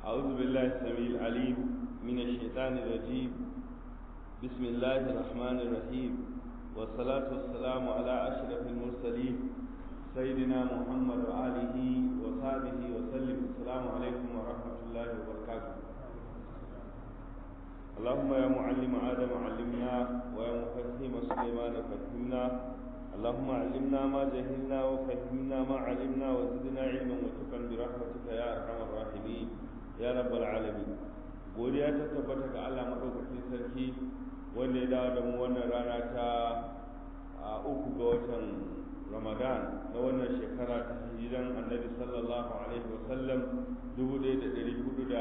أعوذ بالله السميع العليم من الشيطان الرجيم بسم الله الرحمن الرحيم والصلاة والسلام على أشرف المرسلين سيدنا محمد وآله وصحبه وسلم السلام عليكم ورحمة الله وبركاته اللهم يا معلم آدم علمنا ويا مفهم سليمان فهمنا اللهم علمنا ما جهلنا وفهمنا ما علمنا وزدنا علما وتقا برحمتك يا أرحم الراحمين ya rabbal alamin godiya ta tabbata ga Allah madaukakin sarki wanda ya dawo da mu wannan rana ta uku ga watan Ramadan na wannan shekara ta hijiran Annabi sallallahu alaihi wa sallam 1446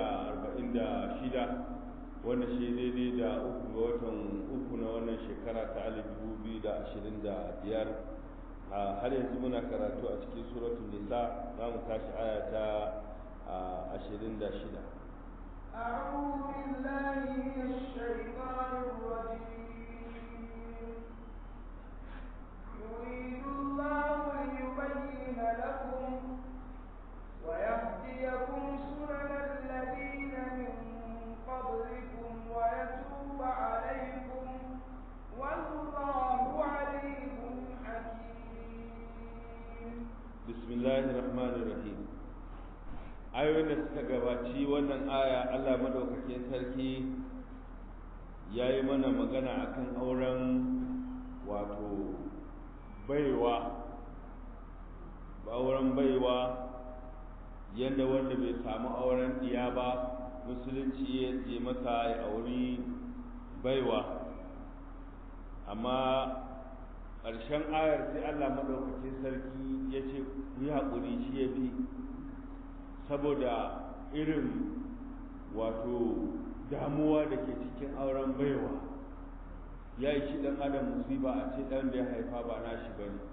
wanda shi daidai da uku ga watan uku na wannan shekara ta 2025 har yanzu muna karatu a cikin suratul nisa za mu tashi aya ta ashirin da shida أعوذ بالله من الشيطان الرجيم يريد الله ليبين لكم ويهديكم سنن الذين من قبلكم ويتوب عليكم والله عليم حكيم بسم الله الرحمن الرحيم ayoyin da suka gabaci wannan aya Allah madaukakin sarki ya yi mana magana akan auren wato baiwa auren baiwa yadda wanda bai samu auren diya ba musulunci ya je masa ya auri baiwa amma ƙarshen ayar sai Allah madaukakin sarki ya ce yi haƙuri shi ya fi saboda irin wato damuwa da ke cikin auren baiwa ya yi shi ɗan adam musiba a ce ɗan da ya haifa ba na shi ba ne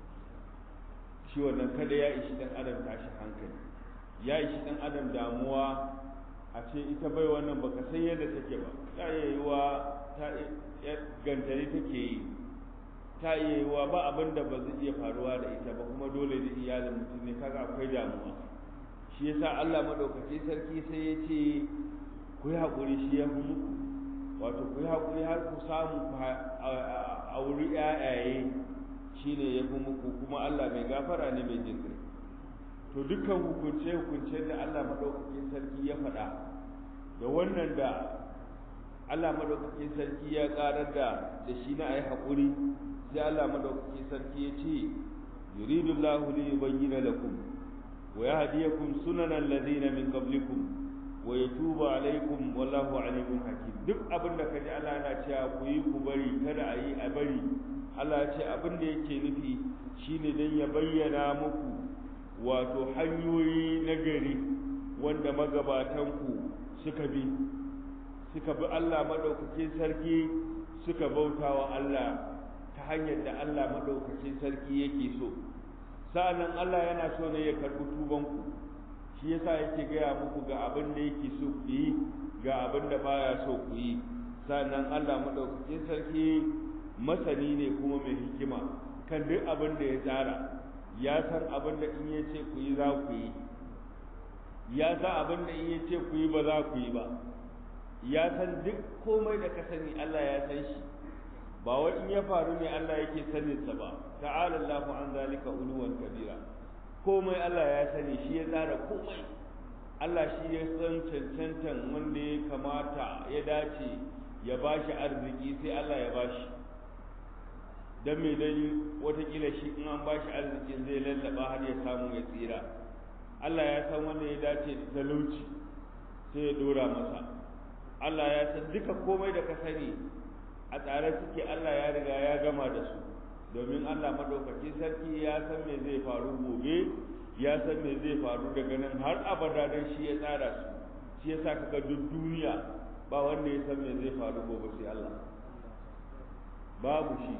shi wannan kada ya ishi ɗan adam tashi hankali ya ishi ɗan adam damuwa a ce ita bai wannan baka san yadda take ba ta iya yiwa ta gantari take yi ta iya yiwa ba abin da ba zai iya faruwa da ita ba kuma dole da iyalin mutum ne kaga akwai damuwa shi yasa Allah madaukaki sarki sai ya ce ku yi haƙuri shi ya fi muku wato ku yi haƙuri har ku samu a wuri ƴaƴaye shi ne ya fi muku kuma Allah mai gafara ne mai jin to dukkan hukunce hukuncen da Allah madaukakin sarki ya faɗa da wannan da Allah madaukakin sarki ya ƙarar da da shi na ayi haƙuri sai Allah madaukakin sarki ya ce yuridullahu li yubayyana lakum ويهديكم سنن الذين من قبلكم ويتوب عليكم والله عليم حكيم duk abin da kaji Allah yana cewa ku yi ku bari kada a yi a bari Allah ya ce abin da yake nufi shine dan ya bayyana muku wato hanyoyi na gari wanda magabatan ku suka bi suka bi Allah madaukakin sarki suka bautawa Allah ta hanyar da Allah madaukakin sarki yake so sa'annan Allah yana so ne ya karɓi tubanku shi yasa yake gaya muku ga abin da yake so ku yi ga abin da baya so ku yi sa'annan Allah madaukakin sarki masani ne kuma mai hikima kan duk abin da ya tsara ya san abin da in ya ce ku yi za ku yi ya san abin da in ya ce ku yi ba za ku yi ba ya san duk komai da ka sani Allah ya san shi ba wai in ya faru ne Allah yake sanin sa ba ta'ala Allahu an zalika uluwan kabira komai Allah ya sani shi ya tsara komai Allah shi ya san cancantan wanda ya kamata ya dace ya bashi arziki sai Allah ya bashi dan me dai watakila shi in an bashi arzikin zai lallaba har ya samu ya tsira Allah ya san wanda ya dace da talauci sai ya dora masa Allah ya san duka komai da ka sani a tsare suke Allah ya riga ya gama da su domin Allah madaukakin sarki ya san me zai faru gobe ya san me zai faru daga nan har abada dan shi ya tsara su shi yasa kaga duk duniya ba wanda ya san me zai faru gobe sai Allah babu shi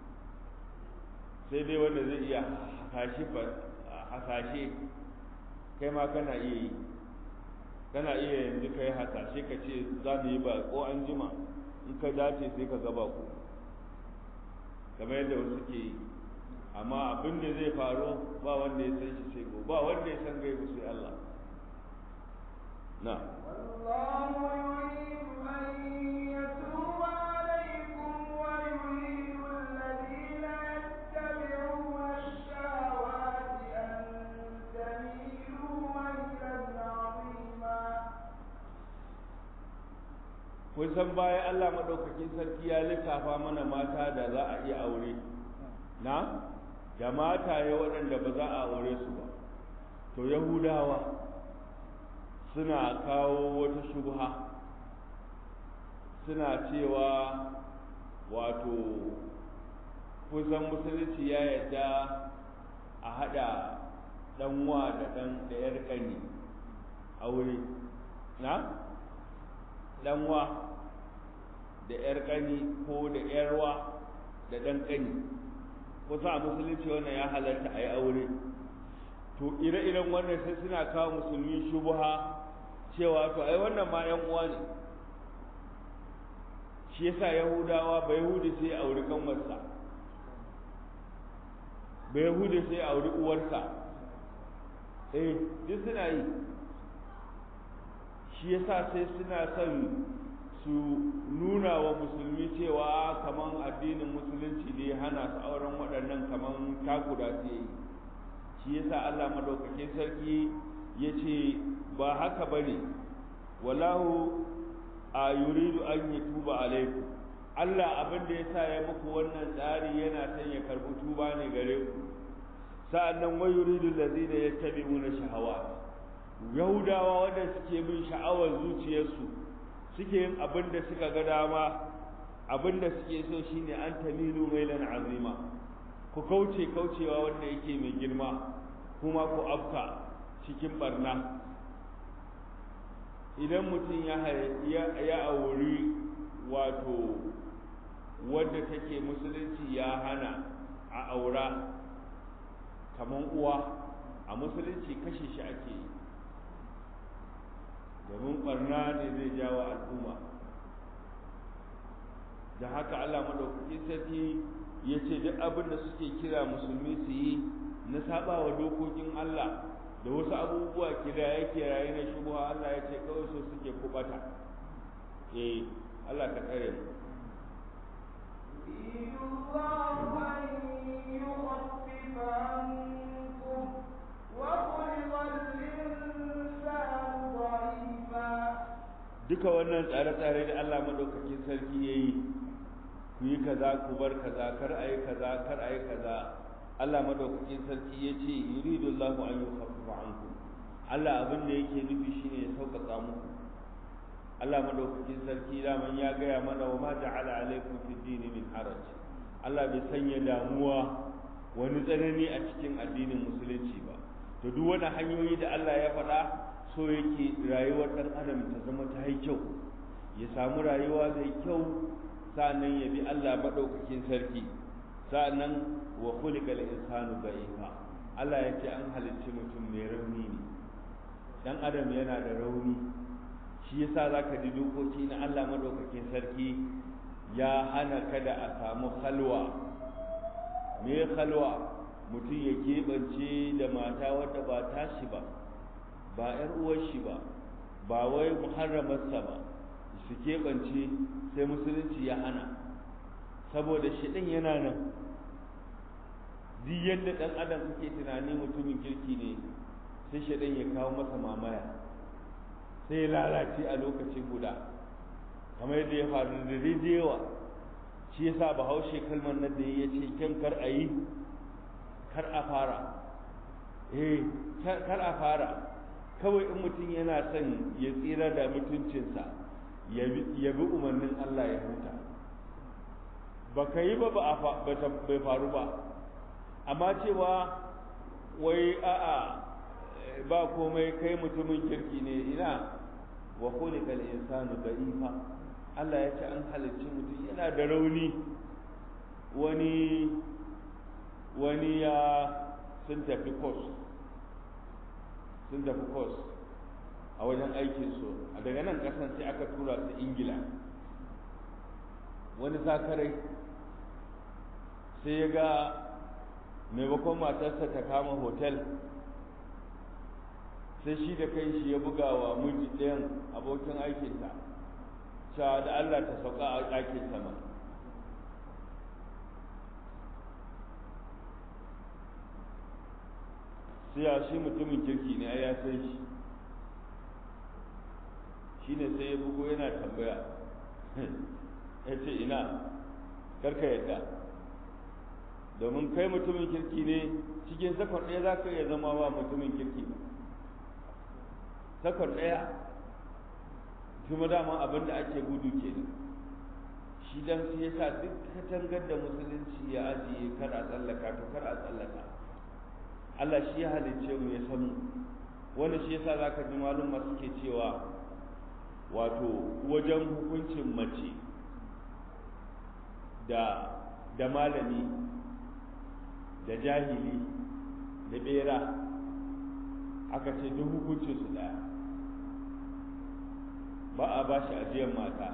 sai dai wanda zai iya hasashe hasashe kai ma kana iya yi kana iya yanzu kai hasashe ka ce za mu yi ba ko an jima in ka dace sai ka gaba ku kamar yadda wasu ke yi amma abin da zai faru ba wanda ya san shi sai ko ba wanda ya san gaibu sai Allah na والله يريد أن يتوب عليكم ويريد الذين يتبعون الشهوات أن تميلوا ميلا عظيما kun san baya Allah madaukakin sarki ya lissafa mana mata da za a iya aure na da mataye waɗanda ba za a aure su ba to yahudawa suna kawo wata shubha suna cewa wato kusan musulunci ya yadda a haɗa ɗanwa da ɗan da ‘yar ƙani aure na ɗanwa da ‘yar ƙani ko da ‘yarwa da ɗan ƙani kusa a musulunci wannan ya halarta a yi aure to ire-iren wannan sai suna kawo musulmi shubuha cewa to ai wannan ma ‘yan uwa ne shi yasa yahudawa ba yahudi sai ya auri kanwarsa ba yahudi sai ya auri uwarsa eh duk suna yi shi yasa sai suna son su nuna wa musulmi cewa kaman addinin musulunci ne hana su auren waɗannan kaman takuda su yi shi yasa Allah madaukakin sarki ya ce ba haka ba ne wallahu a yuridu an yi tuba alaiku Allah abin da ya sa ya muku wannan tsari yana son ya karɓi tuba ne gare ku sa'annan wa yuridu allazina yattabi'una shahawat yahudawa wanda suke bin sha'awar zuciyarsu suke yin abin da suka ga dama abin da suke so shine an tamilu mailan azima ku kauce kaucewa wanda yake mai girma kuma ku afka cikin barna idan mutum ya ya auri wato wadda take musulunci ya hana a aura kaman uwa a musulunci kashe shi ake yi domin barna ne zai jawo al'umma da haka Allah madaukakin sarki ya ce duk abin da suke kira musulmi su yi na saba wa dokokin Allah da wasu abubuwa kiraye kiraye na shubuha Allah ya ce kawai so suke kubata eh Allah ka tsare mu يريد الله أن يخفف عنكم وخلق الإنسان ضعيفا duka wannan tsare-tsare da Allah madaukakin sarki ya yi ku yi kaza ku bar kaza kar a yi kaza kar a yi kaza Allah madaukakin sarki ya ce yuridu Allahu an yukhaffifa ankum Allah abin da yake nufi shine ya sauƙaƙa muku Allah madaukakin sarki daman ya gaya mana wa ma ja'ala alaikum fi dini min haraj Allah bai sanya damuwa wani tsanani a cikin addinin musulunci ba to duk wani hanyoyi da Allah ya faɗa so yake rayuwar ɗan adam ta zama ta yi kyau ya samu rayuwa mai kyau sa'annan ya bi Allah maɗaukakin sarki sa'annan wa khuliqal insanu da'ifa Allah ya ce an halicci mutum mai rauni ne dan adam yana da rauni shi yasa zaka ji dokoki na Allah maɗaukakin sarki ya hana kada a samu halwa me halwa mutum ya keɓance da mata wadda ba tashi ba ba ‘yar uwar shi ba ba wai muharramarsa ba su keɓance sai musulunci ya hana saboda shiɗin yana nan duk yadda ɗan adam suke tunani mutumin kirki ne sai shiɗin ya kawo masa mamaya sai ya lalace a lokaci guda kamar yadda ya faru da yawa shi yasa bahaushe kalmar nan da ya ce kyan kar a yi kar a fara eh kar a fara kawai in mutum yana son ya tsira da mutuncinsa ya bi umarnin Allah ya huta ba ka yi ba ba bai faru ba amma cewa wai a'a ba komai kai mutumin kirki ne ina wa khuliqal insanu da'ifa Allah ya ce an halicci mutum yana da rauni wani wani ya sun tafi course sun tafi course a wajen aikinsu a daga nan kasan sai aka tura su ingila wani sakarai sai ya ga maimakon matarsa ta kama hotel sai shi da kai shi ya buga wa miji ɗayan abokin aikinsa cewa da Allah ta sauka a ɗakin sama sai ya shi mutumin kirki ne ya san shi shi ne sai ya bugo yana tambaya ya ce ina karka yadda domin kai mutumin kirki ne cikin sakon ɗaya za ka iya zama ba mutumin kirki ba sakon ɗaya kuma dama abin da ake gudu ke shi dan sai ya sa duk katangar da musulunci ya ajiye kar a tsallaka to kar a tsallaka Allah shi ya halicce mu ya san mu wanda shi yasa zaka ji malum masu ke cewa wato wajen hukuncin mace da da malami da jahili da bera aka ce duk hukuncin su daya ba a ba shi ajiyar mata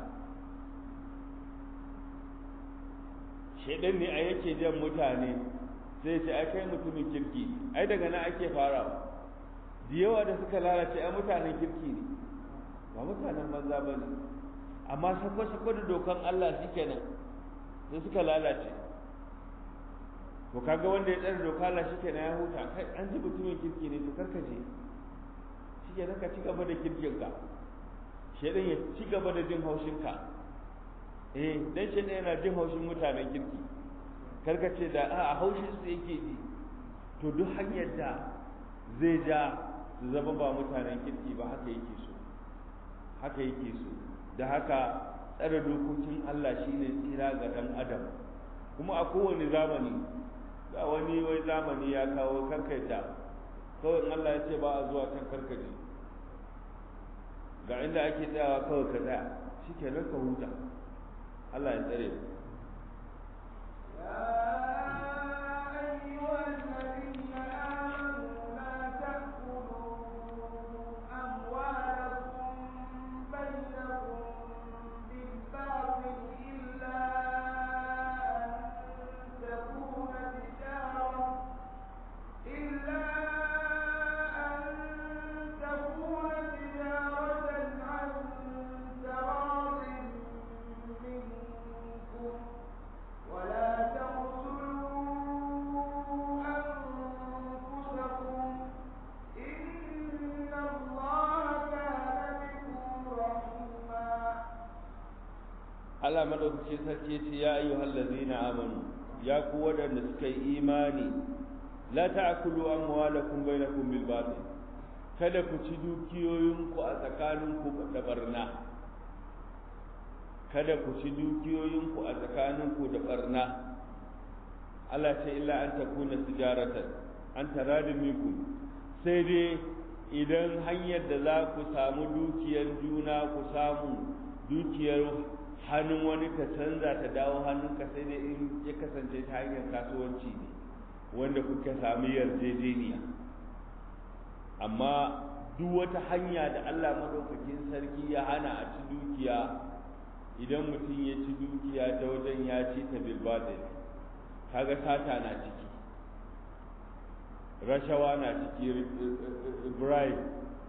shaidan ne a yake jan mutane sai ce ai kai mutumin kirki ai daga nan ake farawa da yawa da suka lalace ai mutanen kirki ne ba mutanen banza ba ne amma sako-sako da dokan Allah shi kenan sai suka lalace to kaga wanda ya tsare doka Allah shi kenan ya huta kai an ji mutumin kirki ne to karkace shi kenan ka ci gaba da kirkin ka shedan ya ci gaba da jin haushin ka eh dan shedan yana jin haushin mutanen kirki karkace da a haushin su yake ji to duk hanyar da zai ja su zama ba mutanen kirki ba haka yake so haka yake so da haka tsare dokokin Allah shine tsira ga dan adam kuma a kowane zamani ga wani wai zamani ya kawo karkaita kawai in Allah ya ce ba a zuwa kan karkace ga inda ake tsayawa kawai ka tsaya shikenan ka huta Allah ya tsare mu Allah madaukakin sarki ce ya ayyuhal ladzina amanu ya ku wadanda suka yi imani la ta'kulu amwalakum bainakum bil batil kada ku ci dukiyoyinku a tsakaninku da barna kada ku ci dukiyoyinku a tsakaninku da barna Allah ce illa an takuna tijaratan an taradin minkum sai dai idan hanyar da za ku samu dukiyar juna ku samu dukiyar hannun wani ka canza ta dawo hannunka sai dai in ya kasance ta hanyar kasuwanci ne wanda kuka sami yarjejeniya amma duk wata hanya da Allah madaukakin sarki ya hana a ci dukiya idan mutum ya ci dukiya ta wajen ya ci ta bilbatil kaga sata na ciki rashawa na ciki bribe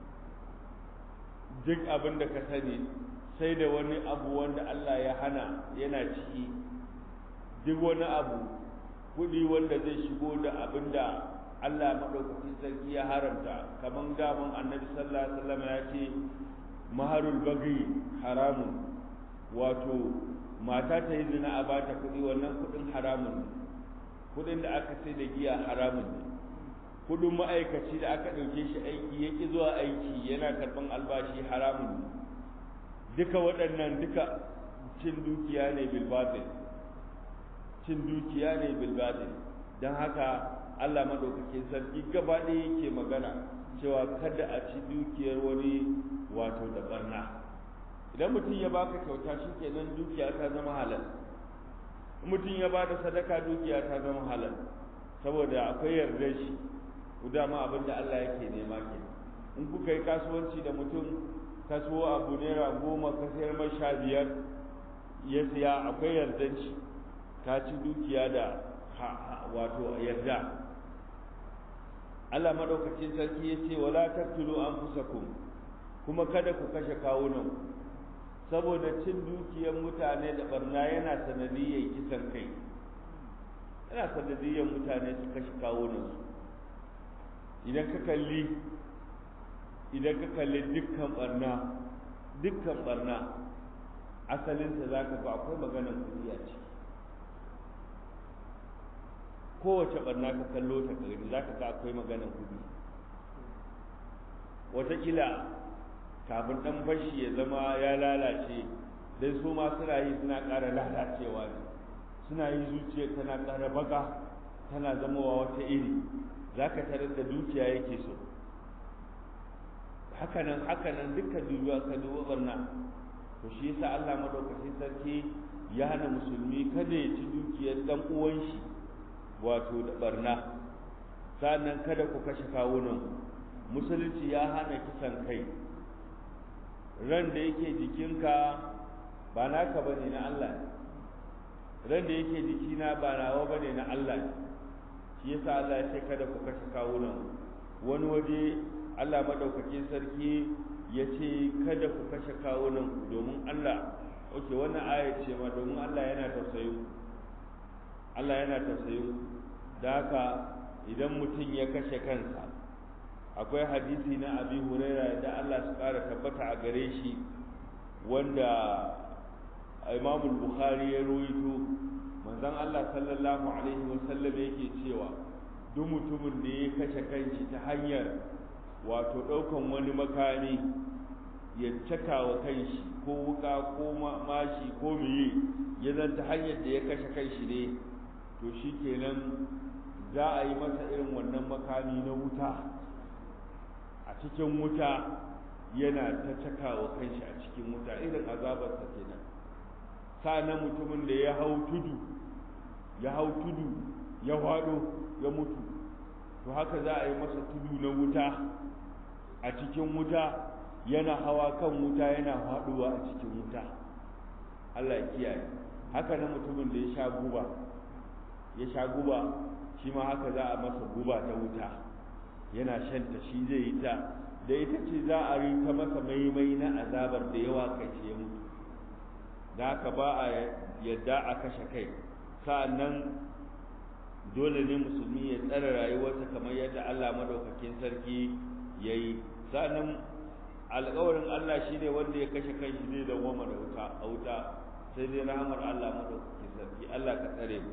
duk abin da ka sani sai da wani abu wanda Allah ya hana yana ciki duk wani abu kuɗi wanda zai shigo da abin da Allah maɗaukakin sarki ya haramta kamar daman annabi sallallahu alaihi wasallam ya ce maharul bagi haramun wato mata ta yi zina a bata kuɗi wannan kuɗin haramun ne kuɗin da aka sai da giya haramun ne kuɗin ma'aikaci da aka ɗauke shi aiki ya ƙi zuwa aiki yana karɓan albashi haramun ne duka waɗannan duka cin dukiya ne bilbatil cin dukiya ne bilbatil don haka Allah madaukakin sarki gaba ɗaya yake magana cewa kada a ci dukiyar wani wato da barna idan mutum ya baka kyauta shikenan dukiya ta zama halal mutum ya bada sadaka dukiya ta zama halal saboda akwai yardar shi dama abin da Allah yake nema ke in kuka yi kasuwanci da mutum kasuwa abu naira goma ka sayar mai sha biyar ya siya akwai yardar shi ka ci dukiya da wato yarda Allah madaukakin sarki ya ce wala taqtulu anfusakum kuma kada ku kashe kawunan saboda cin dukiyar mutane da barna yana sanadiyyar kisan kai yana sanadiyyar mutane su kashe kawunan su idan ka kalli idan ka kalli dukkan barna dukkan barna asalinta za ka ga akwai maganar kuɗi a ciki kowace barna ka kallo ta gari za ka ga akwai maganar kuɗi wataƙila kafin ɗan fashi ya zama ya lalace dai su ma suna yi suna ƙara lalacewa ne suna yi zuciya tana ƙara baka tana zamowa wata iri za ka tarar da dukiya yake so hakanan hakanan dukkan duniya ka duba barna to shi yasa Allah madaukakin sarki ya hana musulmi kada ya ci dukiyar dan uwan shi wato da barna sannan kada ku kashe kawunan musulunci ya hana kisan kai ran da yake jikinka ba naka bane na Allah ran da yake jikina ba nawa bane na Allah shi yasa Allah ya ce kada ku kashe kawunan wani waje Allah madaukakin sarki ya ce kada ku kashe kawunan domin Allah oke wannan aya ce ma domin Allah yana tausayin Allah yana tausayin da haka idan mutum ya kashe kansa akwai hadisi na abi huraira da Allah su kara tabbata a gare shi wanda Imam Bukhari ya ruwaito manzon Allah sallallahu alaihi wasallam yake cewa duk mutumin da ya kashe kanshi ta hanyar wato ɗaukan wani makami ya caka wa kanshi ko wuka ko mashi ko miye ya zanta hanyar da ya kashe kanshi ne to shi kenan za a yi masa irin wannan makami na wuta a cikin wuta yana ta caka wa kanshi a cikin wuta irin azabarsa kenan sa'annan mutumin da ya hau tudu ya hau tudu ya hwado ya mutu to haka za a yi masa tudu na wuta a cikin wuta yana hawa kan wuta yana faduwa a cikin wuta Allah ya kiyaye haka na mutumin da ya sha guba ya sha guba shi ma haka za a masa guba ta wuta yana shanta shi zai yi ta da ita ce za a yi ta masa maimai na azabar da yawa kai ya mutu da haka ba a yadda a kashe kai sa'annan dole ne musulmi ya tsare rayuwarsa kamar yadda Allah madaukakin sarki ya yi sa'annan alƙawarin Allah shi ne wanda ya kashe kai shi zai dawwama da wuta a wuta sai dai rahamar Allah madaukakin sarki Allah ka tsare mu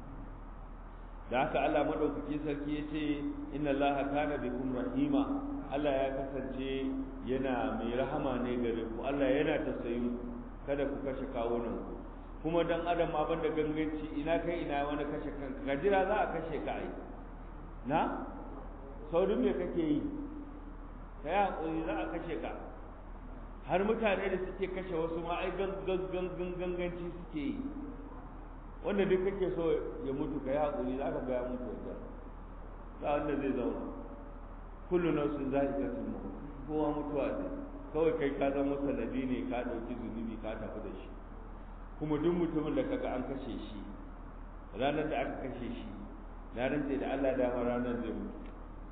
da haka Allah madaukakin sarki ya ce inna Allah kana bikum rahima Allah ya kasance yana mai rahama ne gare ku Allah yana tausayin kada ku kashe kawunan ku kuma dan adam ma banda ganganci ina kai ina wani kashe kanka gajira za a kashe ka ai na saurin me kake yi ka yi haƙuri za a kashe ka har mutane da suke kashe wasu ma ai ganganci suke yi wanda duk kake so ya mutu ka yi haƙuri za ka ga ya mutu wajen ba wanda zai zauna kullu nafsin za'iqatul maut kowa mutuwa ne kawai kai ka zama sanadi ne ka ɗauki zunubi ka tafi da shi kuma duk mutumin da kaga an kashe shi ranar da aka kashe shi na rantse da Allah dama ranar zai mutu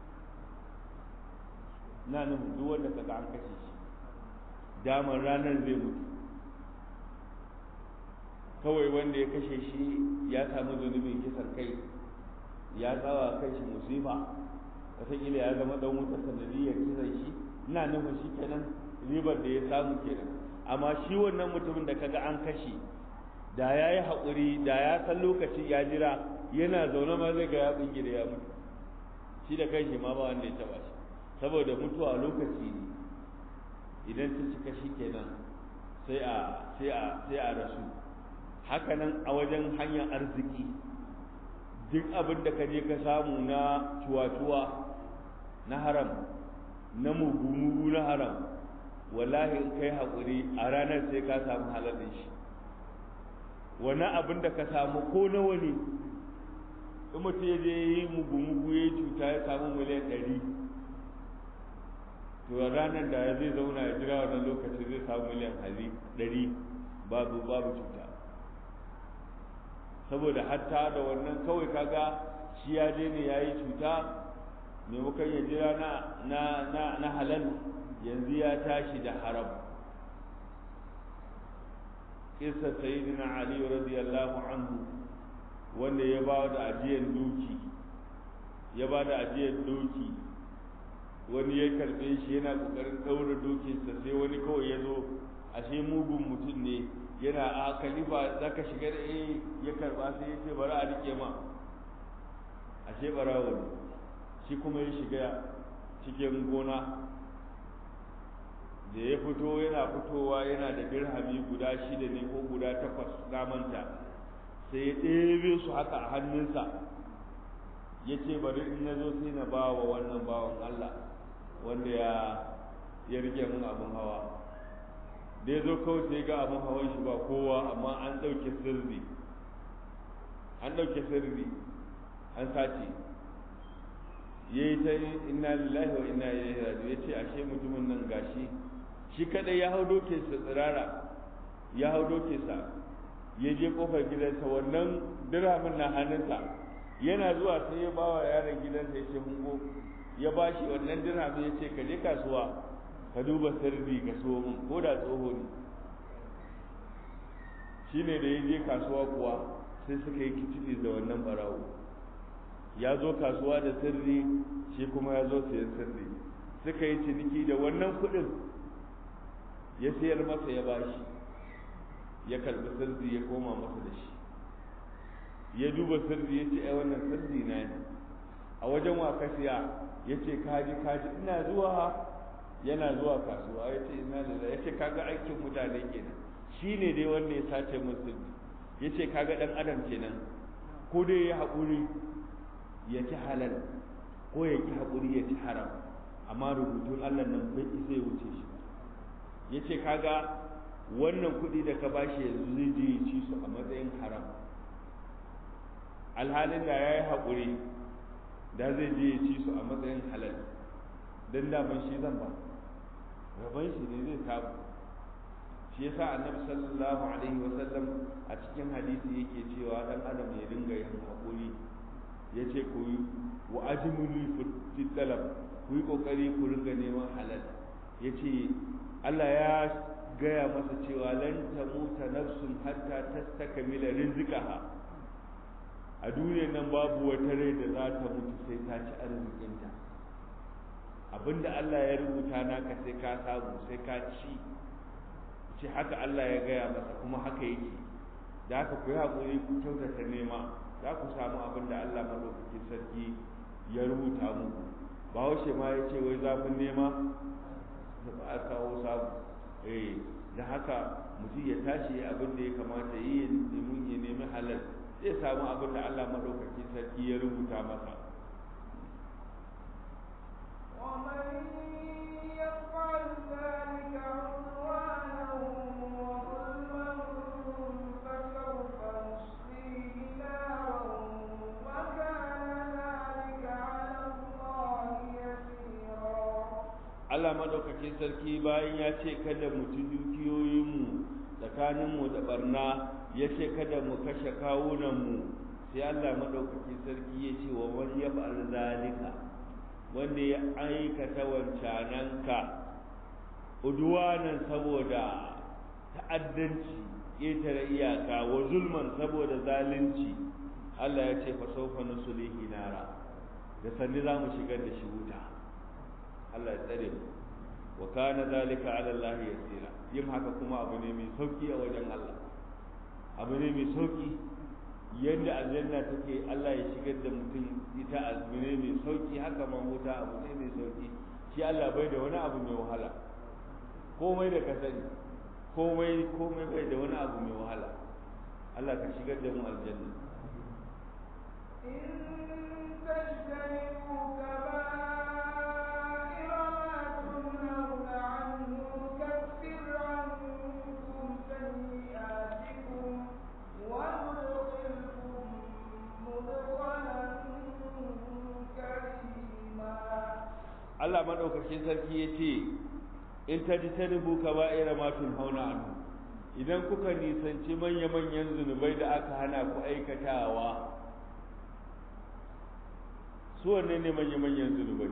na nufin duk wanda kaga an kashe shi damar ranar zai mutu kawai wanda ya kashe shi ya samu zunubin kisan kai ya tsawa kai shi musifa wataƙila ya zama ɗan wutar sanadiyyar kisan shi ina nufin shi kenan ribar da ya samu kenan amma shi wannan mutumin da kaga an kashe da ya yi haƙuri da ya san lokaci ya jira yana zaune ma zai ga ya binge da ya mutu shi da kai shi ma ba wanda ya taɓa shi saboda mutuwa lokaci ne idan ta cika shi kenan sai a sai a sai a rasu hakanan a wajen hanyar arziki duk abin da ka je ka samu na cuwa-cuwa na haram na mugu-mugu na haram wallahi in kai haƙuri a ranar sai ka samu halalin shi wani abin da ka samu ko nawa ne in mutum ya je yi mugu-mugu ya cuta ya samu miliyan ɗari to ranar da zai zauna ya jira wannan lokaci zai samu miliyan hali ɗari babu babu cuta saboda hatta da wannan kawai kaga shi ya je ne ya yi cuta maimakon ya jira na na na na halal yanzu ya tashi da haram kisa sayyidina ali radiyallahu anhu wanda ya ba da ajiyar doki ya ba da ajiyar doki wani ya karbe shi yana kokarin daura dokinsa sai wani kawai ya zo ashe mugun mutum ne yana a kalifa za ka shiga da eh ya karba sai ya ce bari a rike ma ashe barawo ne shi kuma ya shiga cikin gona da ya fito yana fitowa yana da dirhami guda shida ne ko guda takwas na manta sai ya ɗebe su haka a hannunsa ya ce bari in na zo sai na ba wa wannan bawan Allah wanda ya ya rike mun abin hawa da ya zo kawai sai ga abin hawan shi ba kowa amma an ɗauke sirri an ɗauke sirri an sace ya yi ta inna lillahi wa inna ilaihi raji'un ya ce ashe mutumin nan gashi shi kadai ya hau doke sa tsirara ya hau doke sa ya je kofar gidansa wannan dirhamin na hannunsa yana zuwa sai ya bawa yaron gidansa ya ce hungo ya ba shi wannan dirhamin ya ce ka je kasuwa ka duba sirri ka so min ko da tsoho ne shi ne da ya je kasuwa kuwa sai suka yi kicibi da wannan barawo ya zo kasuwa da sirri shi kuma ya zo sayan sirri suka yi ciniki da wannan kuɗin ya sayar masa ya bashi ya karbi sirri ya koma masa da shi ya duba sirri ya ce ai wannan sirri na ne a wajen wa ka siya ya ce kaji kaji ina zuwa yana zuwa kasuwa ya ce ina da ya ce kaga aikin mutane kenan shi ne dai wanda ya sace min sirri ya ce kaga dan adam kenan ko dai ya haƙuri ya ci halal ko ya ki haƙuri ya ci haram amma rubutun allah nan bai isa ya wuce shi ya ce kaga wannan kuɗi da ka bashi yanzu zai je ya ci su a matsayin haram alhalin da ya yi haƙuri da zai je ya ci su a matsayin halal don daman shi zan ba rabon shi ne zai samu shi yasa annabi sallallahu alaihi wasallam a cikin hadisi yake cewa dan adam ya dinga yin haƙuri ya ce ku yi wa ajimuli fi talab ku yi ƙoƙari ku ringa neman halal ya ce Allah ya gaya masa cewa lan tamuta nafsun hatta tastakmila rizqaha a duniyar nan babu wata rai da za ta mutu sai ta ci arzikinta abinda Allah ya rubuta naka sai ka samu sai ka ci ce haka Allah ya gaya masa kuma haka yake da haka ku yi haƙuri ku kyautata nema za ku samu abin da Allah madaukakin sarki ya rubuta muku bahaushe ma ya ce wai zafin nema da ba a kawo samu eh da haka mutum ya tashi abin da ya kamata yi ya nemi ya nemi halal zai samu abin da Allah madaukakin sarki ya rubuta masa ومن يفعل ذلك عدوانا وظلما فسوف نصليه نارا وكان ذلك على الله يسيرا Allah madaukakin sarki bayan ya ce kada mu ci dukiyoyinmu tsakaninmu da barna ya ce kada mu kashe kawunanmu sai Allah madaukakin sarki ya ce wa man yaf'al zalika wanda ya aikata wancananka udwanan saboda ta'addanci ƙetare iyaka wa zulman saboda zalunci Allah ya ce fa sawfa nusulihi nara da sanni za mu shigar da shi wuta Allah ya tsare mu wa kana zalika ala Allah yasira yin haka kuma abu ne mai sauki a wajen Allah abu ne mai sauki yadda aljanna take Allah ya shigar da mutum ita abu ne mai sauki haka ma wuta abu ne mai sauki shi Allah bai da wani abu mai wahala komai da ka sani komai komai bai da wani abu mai wahala Allah ka shigar da mu aljanna إن تجتنبوا كبائر ما تنهون عنه نكفر عنكم سيئاتكم وندخلكم مدخلا كريما Allah madaukakin sarki ya ce in ta ji ta rubu ka ba'ira ma hauna anhu idan kuka nisanci manya-manyan zunubai da aka hana ku aikatawa su wanne ne manya-manyan zunubai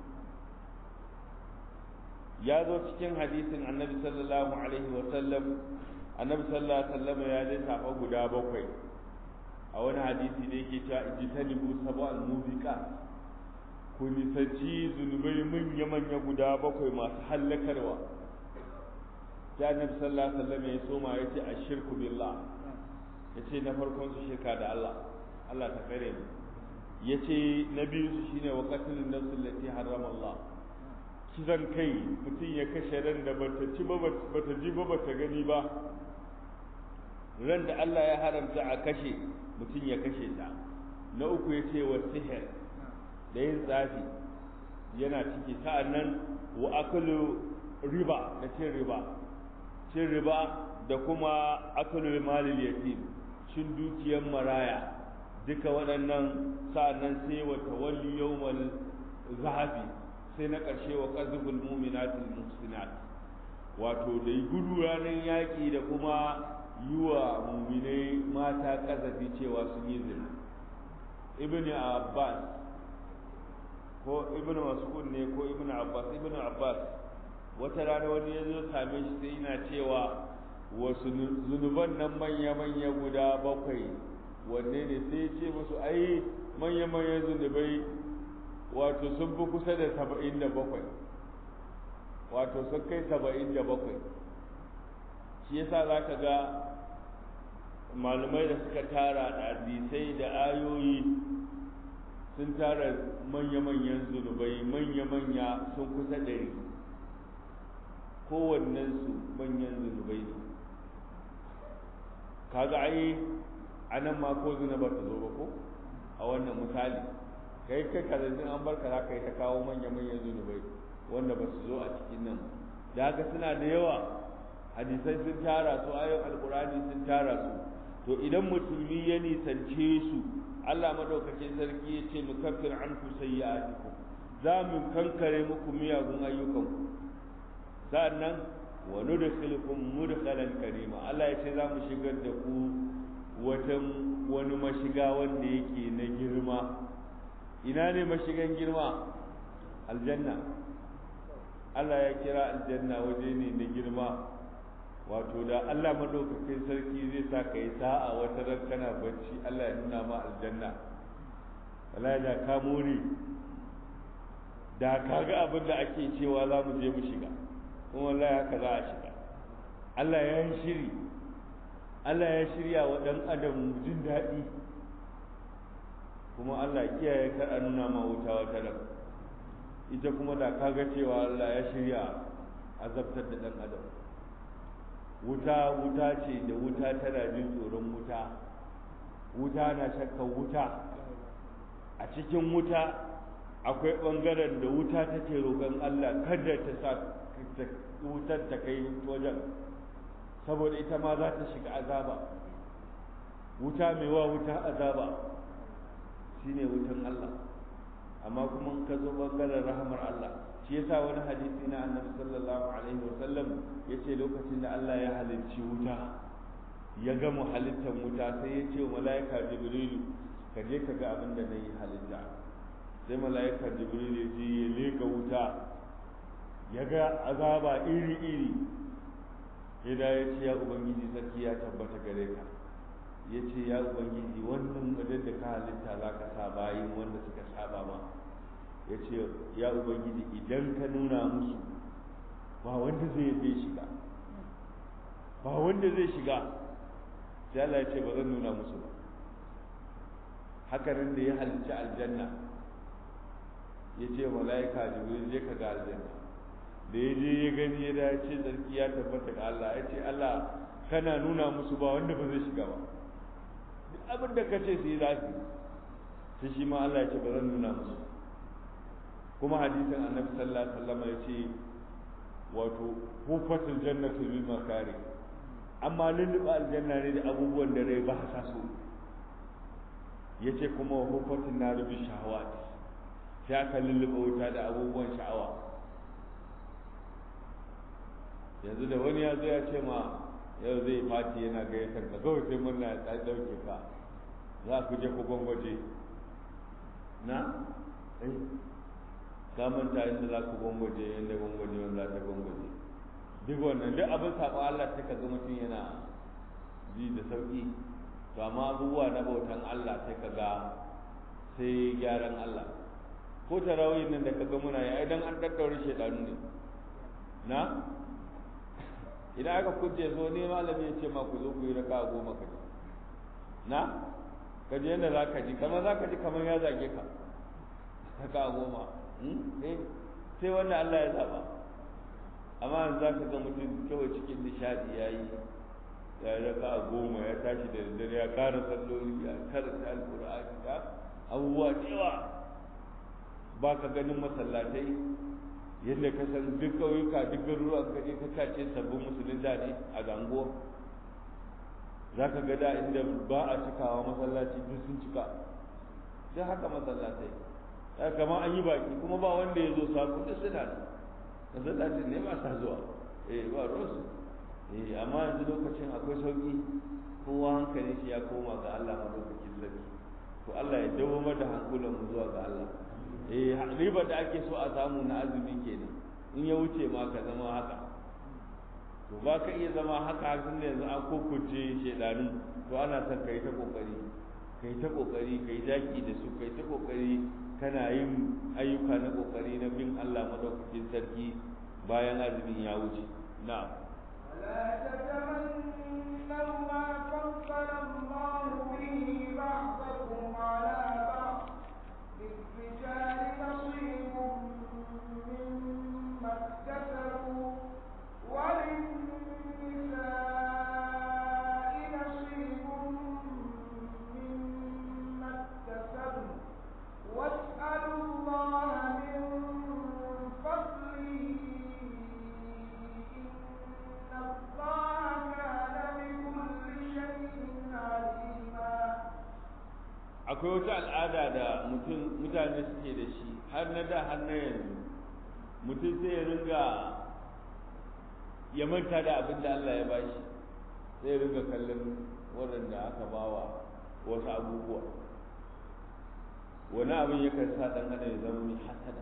ya zo cikin hadisin annabi sallallahu alaihi wa sallam annabi sallallahu alaihi wa sallam ya lissafa guda bakwai a wani hadisi da yake cewa ijtanibu sab'al mubiqat ku nisanci zunubai manya-manya guda bakwai masu hallakarwa sai annabi sallallahu alaihi wasallam ya soma ya ce ashirku billah ya ce na farkon su shirka da Allah Allah ta kare mu ya ce na biyu su shine wa qatlun nafs allati harrama Allah kisan kai mutum ya kashe ran da bata ci ba bata ji ba bata gani ba ran da Allah ya haramta a kashe mutum ya kashe ta na uku ya ce wa sihir da yin tsafi yana ciki sa'annan wa akalu riba da cin riba cin riba da kuma akalu malil yatim cin dukiyar maraya duka waɗannan sa'annan sai wa tawalli yawmal zahabi sai na ƙarshe wa qazful mu'minatil muhsinat wato da gudu ranar yaƙi da kuma yi wa muminai mata ƙazafi cewa sun yi zina ibn abbas ko ibn mas'ud ne ko ibn abbas ibn abbas wata rana wani ya zo same shi sai yana cewa wasu zunuban nan manya-manya guda bakwai wanne ne sai ce musu ai manya-manyan zunubai wato sun fi kusa da saba'in da bakwai wato sun kai saba'in da bakwai shi yasa za ka ga malamai da suka tara da hadisai da ayoyi sun tara manya-manyan zunubai manya-manya sun kusa ɗari kowannensu manyan zunubai ne kaga ai a nan ma ko zina ba ta zo ba ko a wannan misali kai kai kazanzin an barka za ka yi ta kawo manya-manyan zunubai wanda ba su zo a cikin nan da haka suna da yawa hadisai sun tara su ayoyin alkurani sun tara su to idan musulmi ya nisance su Allah madaukakin sarki ya ce nukaffir anku sayyi'atikum za mu kankare muku miyagun ayyukanku sa'annan wa nudkhilukum mudkhalan karima Allah ya ce za mu shigar da ku wata wani mashiga wanda yake na girma ina ne mashigan girma aljanna Allah ya kira aljanna waje ne na girma wato da Allah madaukakin sarki zai sa ka yi sa'a wata ran kana bacci Allah ya nuna ma aljanna wala da ka more da ka ga abin da ake cewa za mu je mu shiga kuma wallahi haka za a shiga Allah ya yi shiri Allah ya shirya wa ɗan adam jin daɗi kuma Allah kiyaye kar a nuna ma wuta wata ran ita kuma da ka ga cewa Allah ya shirya azabtar da ɗan adam wuta wuta ce da wuta tana jin tsoron wuta wuta na shakka wuta a cikin wuta akwai ɓangaren da wuta take roƙon Allah kada ta sa wutar ta kai wajen saboda ita ma za ta shiga azaba wuta mai wa wuta azaba shine wutan Allah amma kuma ka zo ɓangaren rahamar Allah shi yasa wani hadisi na annabi sallallahu alaihi wa sallam yace lokacin da Allah ya halicci wuta ya gama halittar wuta sai ya ce wa mala'ika jibrilu ka je ka ga abin da nayi halitta sai mala'ika jibrilu ya je ya leka wuta ya ga azaba iri iri ya da ya ce ya ubangiji sarki ya tabbata gare ka ya ce ya ubangiji wannan madad da ka halitta za ka sa bayin wanda suka saba ma ya ce ya ubangiji idan ka nuna musu ba wanda zai zai shiga ba wanda zai shiga sai Allah ya ce ba zan nuna musu ba haka nan da ya halicci aljanna ya ce mala'ika jibril je ka ga aljanna da ya je ya gani ya dace sarki ya tabbata ga Allah ya ce Allah kana nuna musu ba wanda ba zai shiga ba duk abin da ka ce su yi za su sai shi ma Allah ya ce ba zan nuna musu kuma hadisin annabi sallallahu alaihi wasallam ya ce wato hufatul jannatu bil makari amma lulluɓa aljanna ne da abubuwan da rai ba sa so ya ce kuma hufatul naru bi shahawat sai aka lulluɓa wuta da abubuwan sha'awa yanzu da wani ya zo ya ce ma yau zai fati yana gayyatar ka kawai sai murna ya ɗauke ka za ku je ku gwangwaje na eh ka manta inda za ku gwangwaje inda gwangwaje wanda za ta gwangwaje duk wannan duk abin saɓa Allah sai ka ga mutum yana ji da sauƙi to amma abubuwa na bautan Allah sai ka ga sai gyaran Allah ko tarawih nan da kaga muna yi idan an daddaure shedanu ne na idan aka kuje zo ne malami ya ce ma ku zo ku yi raka goma ka ji na ka je yadda za ka ji kamar za ka ji kamar ya zage ka raka goma sai wanda Allah ya zaba amma yanzu za ka ga mutum kawai cikin nishadi ya yi ya yi raka goma ya tashi da daddare ya kara salloli ya karanta alkur'ani ya abubuwa cewa ba ka ganin masallatai yadda ka san duk ƙauyuka duk garuruwan ka je ka kace sabbin musulun da ne a gango za ka ga da inda ba a cikawa masallaci duk sun cika sai haka masallatai ya kama an yi baki kuma ba wanda ya zo sabu duk suna da masallacin ne ba sa zuwa eh ba rosu eh amma yanzu lokacin akwai sauki kowa hankali shi ya koma ga Allah madaukakin sarki to Allah ya dawo da hankulan mu zuwa ga Allah eh riba da ake so a samu na azumi kenan in ya wuce ma ka zama haka to ba ka iya zama haka tun da yanzu an kokuce shedanu to ana son kai ta kokari kai ta kokari kai daki da su kai ta kokari kana yin ayyuka na kokari na bin Allah madaukakin sarki bayan azumin ya wuce na'am ولا تتمنوا ما فضل الله به بعضكم على بعض للرجال نصيب مما اكتسبوا وللنساء نصيب مما اكتسبن واسألوا الله من فضله إن الله كان بكل شيء عليما akwai wata al'ada da mutum mutane suke da shi har na da har na yanzu mutum sai ya ringa ya manta da abin da Allah ya bashi sai ya ringa kallon waɗanda aka bawa wasu abubuwa wani abin yakan sa ɗan adam ya zama mai hasada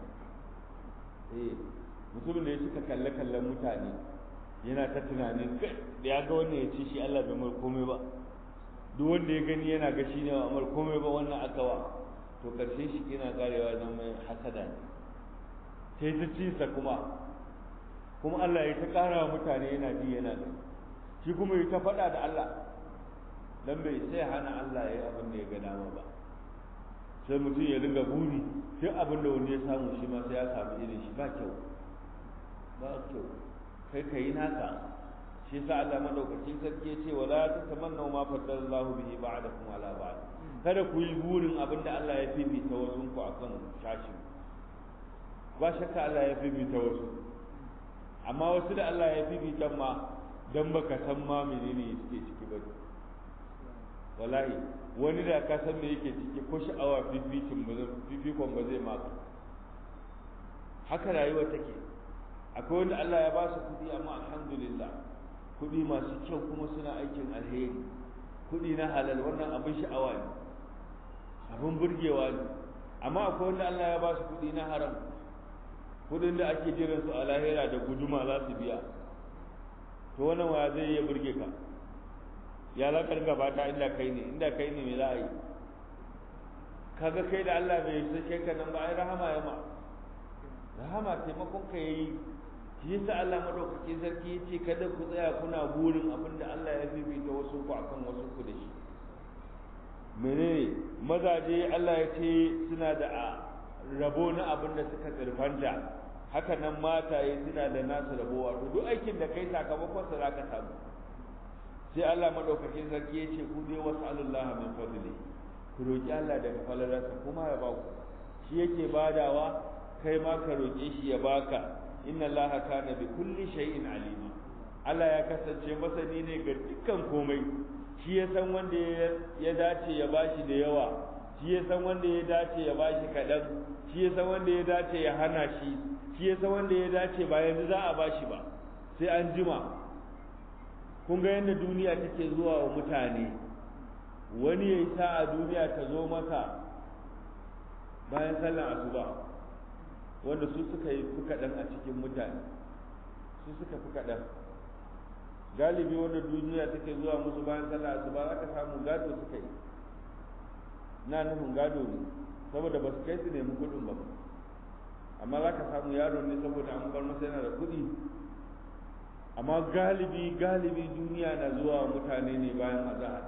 eh mutumin da ya cika kalle kallon mutane yana ta tunanin kai da ya ga wannan ya ce shi Allah bai mai komai ba duk wanda ya gani yana ga shi ne wa amar komai ba wannan akawa to karshe shi yana karewa nan mai hasada ne sai ta cinsa kuma kuma Allah ya ta kara wa mutane yana ji yana gani shi kuma ya ta faɗa da Allah dan bai sai hana Allah ya yi abin da ya ga dama ba sai mutum ya ringa buri duk abin da wani ya samu shi ma sai ya samu irin shi ba kyau ba kyau kai ka yi naka shi yasa Allah madaukakin sarki yace wala tatamannu ma faddalallahu bihi ba'dakum ala ba'd kada ku yi burin abinda Allah ya fifita wasu ku akan shashi ba shakka Allah ya fifita wasu amma wasu da Allah ya fifita ma dan baka san ma menene suke ciki ba wallahi wani da ka san me yake ciki ko sha'awa fifitin ba fifikon ba zai maka haka rayuwa take akwai wanda Allah ya ba su kudi amma alhamdulillah kudi masu kyau kuma suna aikin alheri kudi na halal wannan abin sha'awa ne abin burgewa ne amma akwai wanda Allah ya ba su kudi na haram kudin da ake jiran su a lahira da guduma za su biya to wannan waya zai iya burge ka ya za ka ringa bata inda kai ne inda kai ne me za a yi kaga kai da Allah bai sake ka nan ba ai rahama ya ma rahama taimakon ka yayi shi yasa Allah madaukaki sarki yace kada ku tsaya kuna burin abin da Allah ya fifita wasu ku akan wasu ku da shi menene mazaje Allah ya ce suna da rabo na abin da suka tsirfanta haka nan mataye suna da nasu rabo wato duk aikin da kai sakamakon sa zaka samu sai Allah madaukakin sarki yace ku dai wasallallahu min fadli ku roki Allah daga falalarsa kuma ya ba ku shi yake badawa kai ma ka roke shi ya baka inna Allah kana bi kulli shay'in alima Allah ya kasance masani ne ga dukkan komai shi ya san wanda ya dace ya bashi da yawa shi ya san wanda ya dace ya bashi kaɗan shi ya san wanda ya dace ya hana shi shi ya san wanda ya dace ba yanzu za a bashi ba sai an jima kun ga yadda duniya take zuwa wa mutane wani ya yi sa'a duniya ta zo masa bayan sallar asuba wanda su suka yi fi kaɗan a cikin mutane su suka fi kaɗan galibi wanda duniya take zuwa musu bayan sallar asuba za ka samu gado suka yi na nufin gado ne saboda ba su kai su nemi kuɗin ba amma za ka samu yaro ne saboda an bar masa yana da kuɗi amma galibi galibi duniya na zuwa mutane ne bayan azahar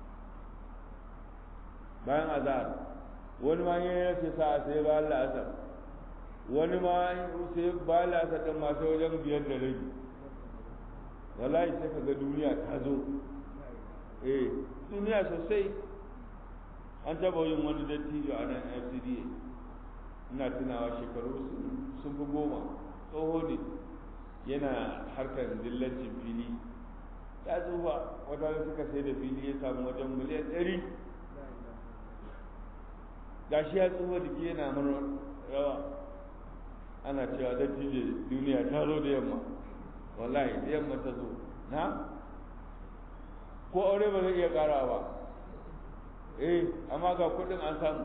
bayan azahar wani ma yin yace sa sai bayan la'asar wani ma sai bayan la'asar ɗin masu wajen biyar da rabi wallahi sai ka ga duniya ta zo eh duniya sosai an taba yin wani dattijo a nan fcda ina tunawa shekaru sun fi goma tsoho ne yana harkar dillancin fili ya tsufa wata suka sai da fili ya samu wajen miliyan ɗari gashi ya tsufa jiki yana mana rawa ana cewa dattijo duniya ta zo da yamma wallahi da yamma ta zo na ko aure ba zai iya ƙara ba eh amma ga kuɗin an samu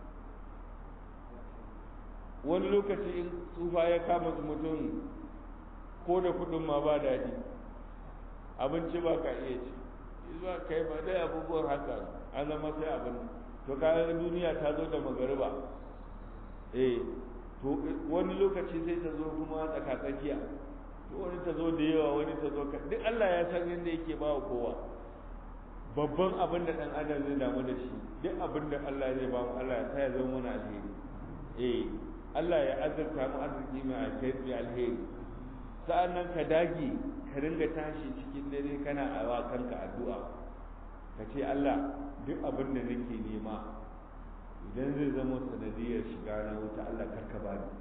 wani lokaci in tsufa ya kama mutum ko da kudin ma ba daɗi abinci ba ka iya ci zuwa kai ba dai abubuwan haka an zama sai abin to kayan duniya ta zo da magariba eh to wani lokaci sai ta zo kuma tsakatsakiya to wani ta zo da yawa wani ta zo ka duk Allah ya san yadda yake ba wa kowa babban abin da dan adam zai damu da shi duk abin da Allah zai ba mu Allah ya sa ya zama mana alheri eh Allah ya azurta mu arziki mai alheri sa'an nan ka dage ka ringa tashi cikin dare kana a wa kanka addu'a ka ce Allah duk abin da nake nema idan zai zama sanadiyar shiga na wuta Allah karka ba ni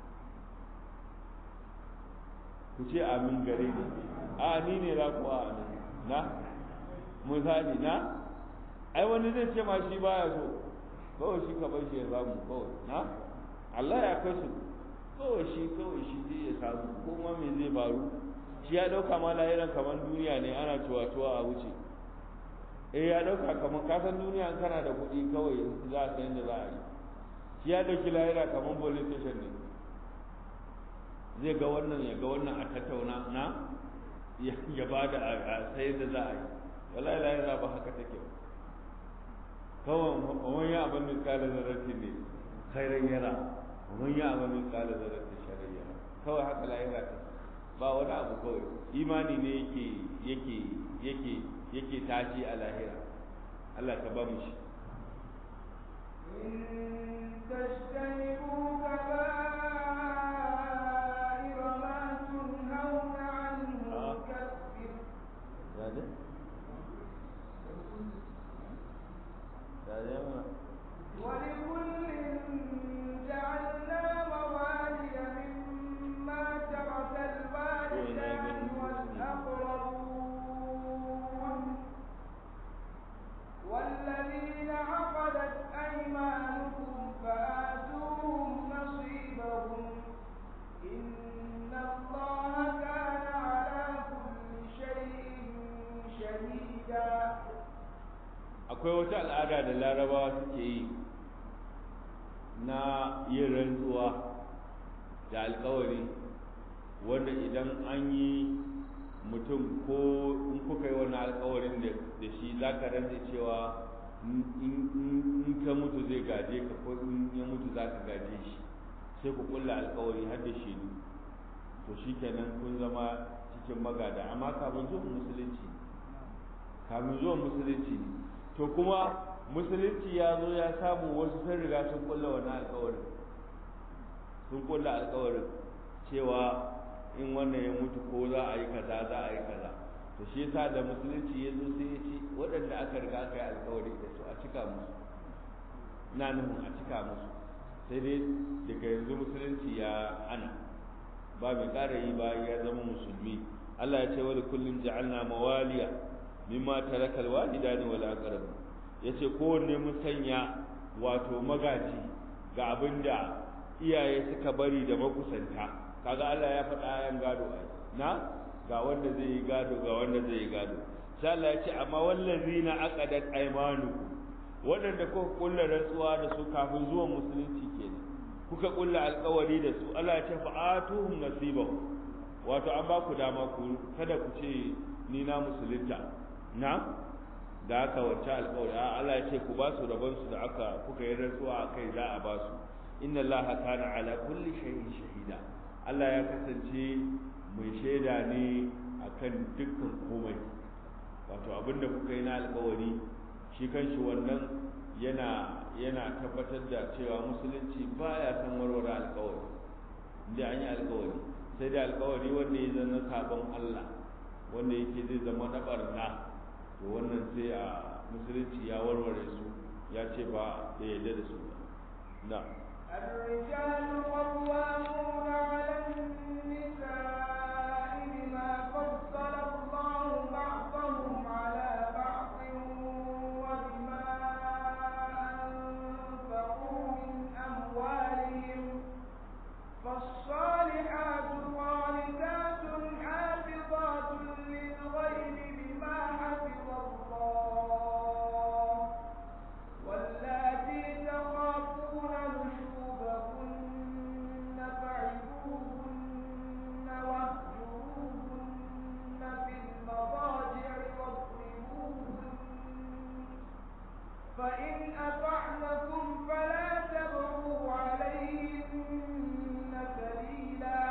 ku ce amin gare ni a ni ne za ku a amin na misali na ai wani zai ce ma shi baya so kawai shi ka bar shi ya samu kawai na Allah ya kai su kawai shi kawai shi zai ya samu ko ma me zai faru shi ya dauka ma lahiran kamar duniya ne ana tuwa-tuwa a wuce eh ya dauka kamar kasan duniya in kana da kuɗi kawai za a san yadda za a yi shi ya dauki lahira kamar police station ne zai ga wannan ya ga wannan a tattauna na ya ba da a sai da za a yi wallahi lahira ba haka take ba kawai wani abin da kala zarrafi ne khairan yara wani abin da kala zarrafi shari'a kawai haka lahira ta ba wani abu kawai imani ne yake yake yake yake tashi a lahira Allah ka ba mu shi إن تجتنبوا كبائر ما تنهون عنه نكفر Dade? Dade mana? ولكل جعلنا موالي مما ترك الوالدان والأقربون والذين عقدت أيمانكم فآتوهم نصيبهم إن الله كان على كل شيء شهيدا akwai wata al'ada da larabawa suke yi na yin rantsuwa da alkawari wanda idan an yi mutum ko in kuka yi wani alkawarin da shi za ka rantsa cewa in ka mutu zai gaje ka ko in ya mutu za ka gaje shi sai ku kulla alkawari har da shaidu to shi kenan kun zama cikin magada amma kafin zuwan musulunci kafin zuwan musulunci ne to kuma musulunci ya zo ya samu wasu sun riga sun kulla wannan alkawarin sun kulla alkawarin cewa in wannan ya mutu ko za a yi kaza za a yi kaza to shi yasa da musulunci ya zo sai ya ce waɗanda aka riga aka yi alkawari da su a cika musu na nufin a cika musu sai dai daga yanzu musulunci ya hana ba mai ƙara yi ba ya zama musulmi Allah ya ce wani kullum ja'alna mawaliya mimma taraka alwalidani wal aqrab yace kowanne mun sanya wato magaji ga abinda iyaye suka bari da makusanta kaga Allah ya faɗa ayan gado ai na ga wanda zai yi gado ga wanda zai yi gado sai Allah ya ce amma wallazina aqadat aymanukum waɗanda kuka kulla rantsuwa da su kafin zuwan musulunci kenan kuka kulla alƙawari da su Allah ya ce fa'atuhum nasibahum wato an ba ku dama ku kada ku ce ni na musulunta na da aka wacce alƙawari a Allah ya ce ku ba su rabon su da aka kuka yi rantsuwa a kai za a ba su inna Allah kana ala kulli shay'in shahida Allah ya kasance mai shaida ne akan dukkan komai wato abinda kuka yi na alƙawari shi kanshi wannan yana yana tabbatar da cewa musulunci baya san warware alƙawari inda an yi alƙawari sai da alƙawari wanda ya zama sabon Allah wanda yake zai zama na barna to wannan sai a musulunci ya warware su ya ce ba da yadda da su ba na الرجال قوامون على النساء بما فضل الله بعضهم على بعض وبما أنفقوا من أموالهم فالصالحات قانتات حافظات للغيب بما حفظ الله واللاتي تخافون نشوزهن فعظوهن واهجروهن في المضاجع واضربوهن فإن أطعنكم فلا تبغوا عليهن سبيلا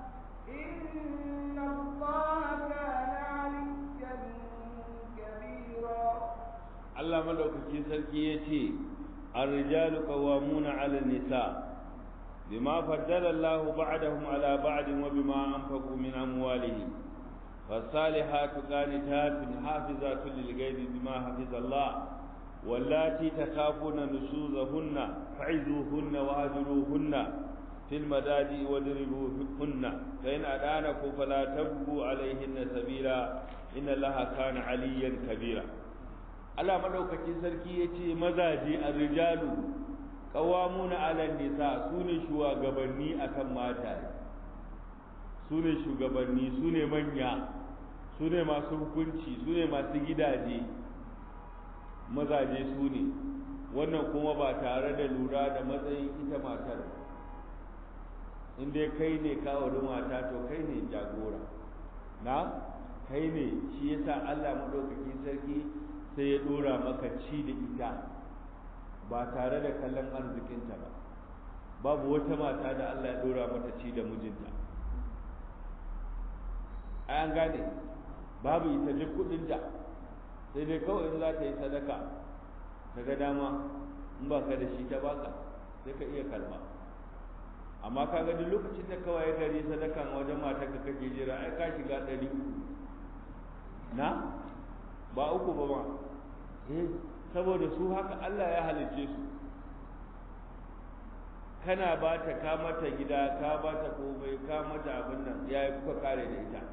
إن الله كان عليا كبيرا Allah madaukakin sarki ya ce الرجال قوامون على النساء بما فضل الله بعدهم على بعد وبما أنفقوا من أموالهم فالصالحات قانتات حافظات للغيب بما حفظ الله واللاتي تخافون نشوزهن فعزوهن واهجروهن في المداجع واضربوهن فإن أدانكم فلا تبغوا عليهن سبيلا إن الله كان عليا كبيرا Allah madaukakin sarki ya ce mazaje a rijalu ƙawamuna ala nisa su ne shugabanni akan mata su ne shugabanni su ne manya su ne masu hukunci su ne masu gidaje mazaje su ne wannan kuma ba tare da lura da matsayin ita matar in dai kai ne kawo mata to kai ne jagora na kai ne shi yasa Allah madaukakin sarki sai ya dora maka ci da ita ba tare da kallon arzikinta ba babu wata mata da Allah ya dora mata ci da mijinta an gane babu ita duk kudinta sai dai kawai in za ta yi sadaka ta ga dama in ba ka da shi ta baka sai ka iya kalma amma ka ga duk lokacin da kawai gari sadakan wajen matar ka kake jira ai ka shiga ɗari na ba uku ba ma eh saboda su haka Allah ya halicce su kana ba ta ka mata gida ka ba ta komai ka mata abin nan yayi kuka kare da ita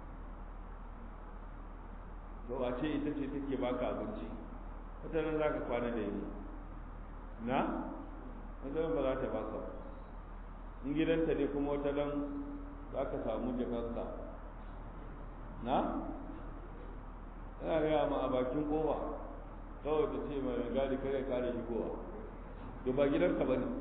to a ce ita ce take baka abinci wata nan zaka kwana da yi na wata ba za ta baka ba in gidanta ne kuma wata nan za ka samu jakarta na yana gaya ma a bakin kowa kawai ta ce mai gadi kare kare shigowa to ba gidanka ba ne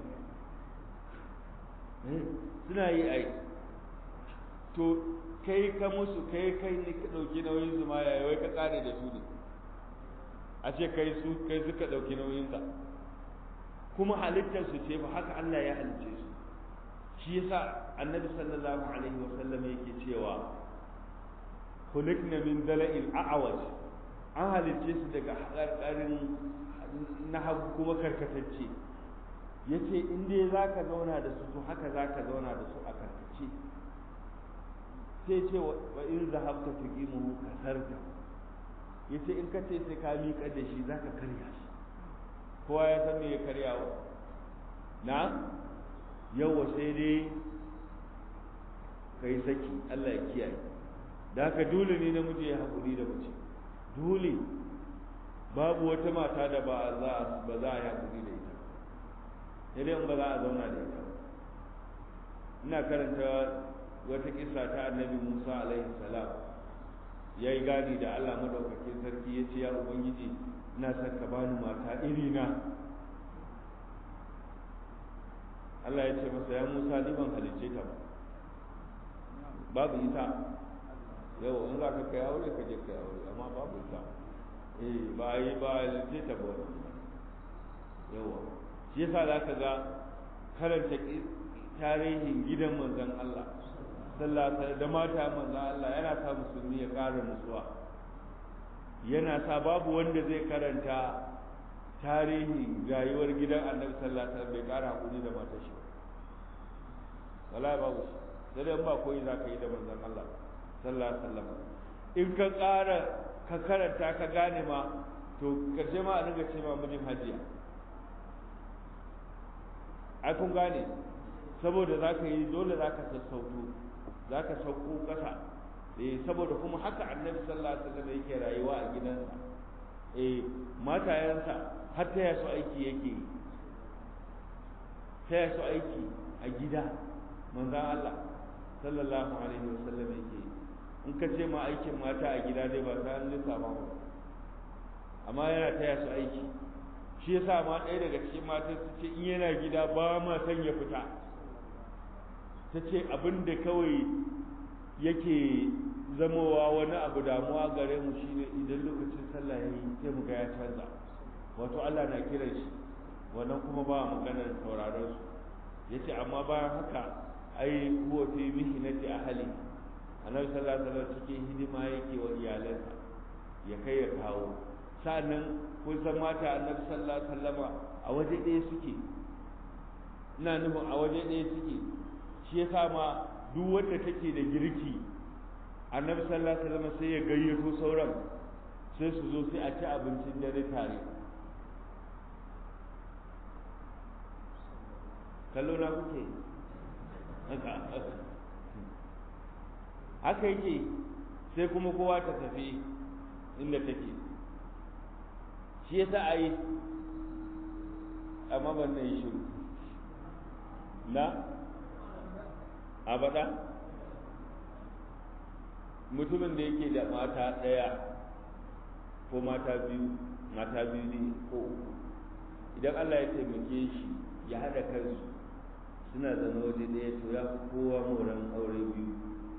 suna yi ai to kai ka musu kai kai ne ka ɗauki nauyin su ma yayi wai ka kare da su ne a ce kai su kai suka ɗauki nauyin ka kuma halittar su ce ba haka Allah ya halicce su shi yasa annabi sallallahu alaihi wa sallam yake cewa khuliqna min dala'il a'waj an halicce su daga haƙarƙarin na hagu kuma karkatacce yace in dai zaka zauna da su to haka zaka zauna da su a karkace sai ce wa in zahabta tuqimuhu kasarta yace in ka ce sai ka miƙa da shi zaka karya shi kowa ya san me ya karyawa na yawa sai dai kai saki Allah ya kiyaye da haka dole ne namiji ya haƙuri da mace dole babu wata mata da ba za ba za a yi haƙuri da ita sai dai in ba za a zauna da ita ina karanta wata kisa ta annabi Musa alaihi salam ya yi gani da Allah madaukakin sarki ya ce ya ubangiji ina son ka bani mata iri na Allah ya ce masa ya Musa ni ban halicce ta ba babu ita yau in za ka kai aure ka je kai aure amma babu ita eh ba yi ba halicce ta ba yawa shi yasa za ka ga karanta tarihin gidan manzon Allah sallallahu alaihi da mata manzon Allah yana sa musulmi ya ƙara nutsuwa yana sa babu wanda zai karanta tarihin rayuwar gidan annabi sallallahu alaihi wasallam bai ƙara hakuri da matar shi wallahi babu shi sai dai ba koyi za ka yi da manzon Allah sallallahu alaihi wasallam in ka ƙara ka karanta ka gane ma to karshe ma a dinga ce ma mijin hajiya ai kun gane saboda za ka yi dole za ka sassauto za ka sauko ƙasa eh saboda kuma haka annabi sallallahu alaihi wasallam yake rayuwa a gidansa eh matayensa har ta su aiki yake yi ta su aiki a gida manzon Allah sallallahu alaihi wasallam yake yi in ka ce ma aikin mata a gida dai ba ta an lissafa ba amma yana taya su aiki shi yasa ma ɗaya daga cikin matan su ce in yana gida ba ma son ya fita ta ce abin da kawai yake zamowa wani abu damuwa gare mu shine idan lokacin sallah ya yi sai mu ga ya canza wato Allah na kiran shi wannan kuma ba maganar sauraron su yace amma bayan haka ai huwa fi mihnati ahli annabi sallallahu alaihi wasallam cikin hidima yake wa iyalansa ya kai ya kawo sa'annan kun san mata annabi sallallahu alaihi wasallama a waje ɗaya suke ina nufin a waje ɗaya suke shi yasa ma duk wanda take da girki annabi sallallahu alaihi wasallam sai ya gayyato sauran sai su zo sai a ci abincin dare tare kallo na kuke haka yake sai kuma kowa ta tafi inda take shi yasa a yi amma ban na yi shiru na abada mutumin da yake da mata ɗaya ko mata biyu mata biyu ne ko uku idan Allah ya taimake shi ya haɗa kansu suna zama waje ɗaya to ya fi kowa moran aure biyu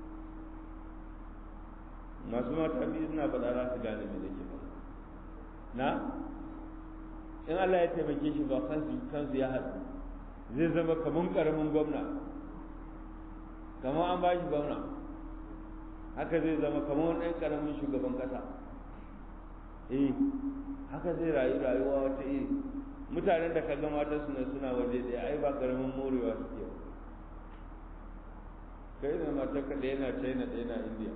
masu mata biyu suna faɗa za su gane me nake faɗa na in Allah ya taimake shi ba kansu kansu ya haɗu zai zama kamar ƙaramin gwamna kamar an ba shi gwamna haka zai zama kamar wani ɗan ƙaramin shugaban ƙasa eh haka zai rayu rayuwa wata iri mutanen da kaga mata suna suna waje ɗaya ai ba ƙaramin morewa suke ba kai da matar ka ɗaya na china ɗaya na india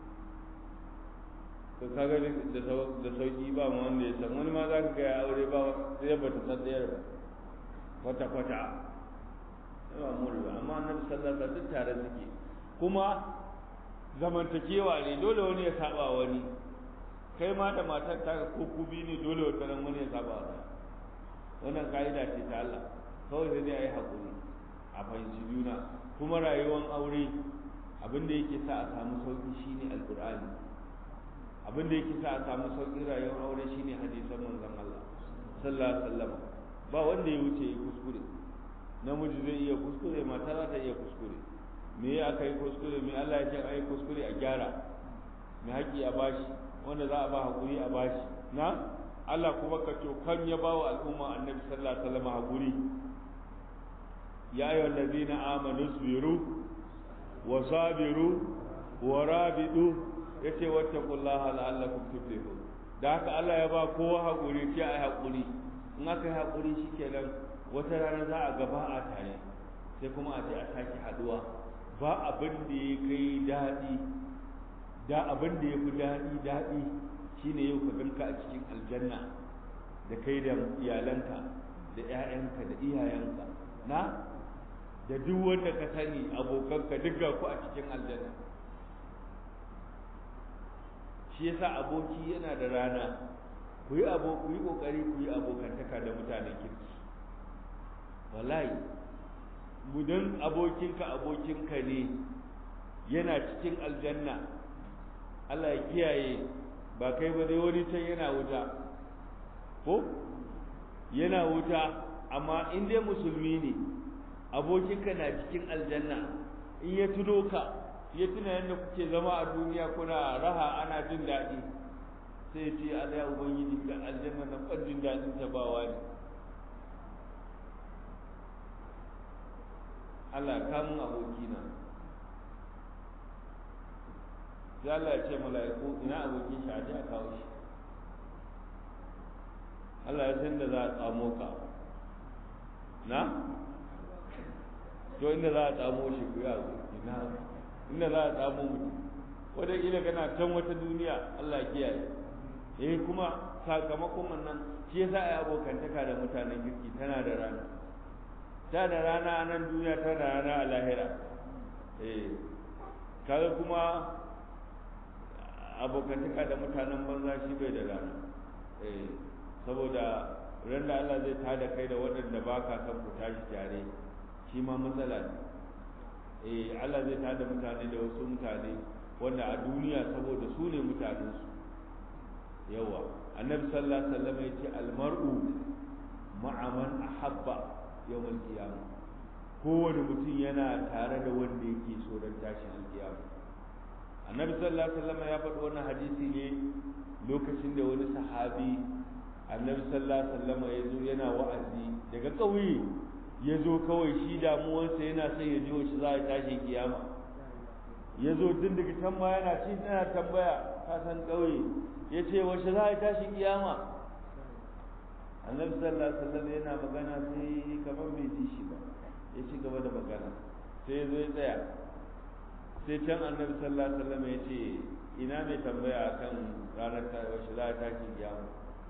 to kaga da sauki ba mu wanda ya san wani ma za ka ga ya aure ba sai ba ta san ɗayar ba kwata kwata yawa morewa amma annabi sallallahu alaihi wasallam tare suke kuma zamantakewa ne dole wani ya saba wani kai ma da matar ta ko kubi ne dole wata ran wani ya saba wani wannan ka'ida ce ta Allah kawai sai dai a yi haƙuri a fahimci juna kuma rayuwar aure abin da yake sa a samu sauƙi shine alƙur'ani abin da yake sa a samu sauƙin rayuwar aure shine hadisan manzon Allah sallallahu alaihi wasallam ba wanda ya wuce ya kuskure namiji zai iya kuskure mata za ta iya kuskure me ya aka yi kuskure me Allah ya ce a yi kuskure a gyara me haƙƙi a bashi wanda za a ba haƙuri a bashi na Allah kuma ka kan ya ba wa al'umma annabi sallallahu alaihi wasallam haƙuri ya ayyuha allazina amanu sabiru wa sabiru wa rabidu yace wattaqullaha la'allakum tuflihun da haka Allah ya ba kowa haƙuri sai a yi haƙuri in aka yi haƙuri shikenan wata rana za a gaba a tare sai kuma a ce a sake haɗuwa ba abin da ya kai daɗi da abin da ya fi daɗi daɗi shine yau ka ganka a cikin aljanna da kai da iyalanka da 'ya'yanka da iyayenka na da duk wanda ka sani abokanka duk ga ku a cikin aljanna shi yasa aboki yana da rana ku yi abo ku yi kokari ku yi abokantaka da mutanen kirki wallahi mudan abokinka abokinka ne yana cikin aljanna Allah ya kiyaye ba kai ba dai wani can yana wuta ko yana wuta amma in dai musulmi ne abokinka na cikin aljanna in ya tuno ka ya tuna yadda kuke zama a duniya kuna raha ana jin daɗi sai ya ce Allah ya ubangiji ga aljanna na ƙwaddin daɗin ta bawa ne Allah kamun abokina sai Allah ya ce mala'iku ina abokin shi a ji a kawo shi Allah ya san da za a tsamo ka na to inda za a tsamo shi ku ya ina inda za a tsamo mutum wadda ila kana can wata duniya Allah ya kiyaye eh kuma sakamakon wannan shi yasa ai abokantaka da mutanen kirki tana da rana ta da rana a nan duniya ta da rana a lahira eh kaga kuma abokantaka da mutanen banza shi bai da rana eh saboda ran da Allah zai tada kai da waɗanda ba ka san ku tashi tare shi ma matsala ne eh Allah zai tada mutane da wasu mutane wanda a duniya saboda su ne mutanensu yawa annabi sallallahu alaihi wasallam ya ce almar'u ma'a man ahabba yawmal qiyamah kowane mutum yana tare da wanda yake so don tashin alkiyama annabi sallallahu alaihi wasallam ya faɗi wannan hadisi ne lokacin da wani sahabi annabi sallallahu alaihi wasallam ya zo yana wa'azi daga ƙauye ya zo kawai shi damuwarsa yana son ya ji wace za a tashi kiyama ya zo tun daga can ma yana ci tana tambaya ka san ƙauye ya ce wace za a tashi kiyama annabi sallallahu alaihi wasallam yana magana sai kamar bai ji shi ba ya ci gaba da magana sai ya zo ya tsaya sai can annabi sallallahu alaihi wasallam ya ce ina mai tambaya akan ranar ta wace za a tashi kiyama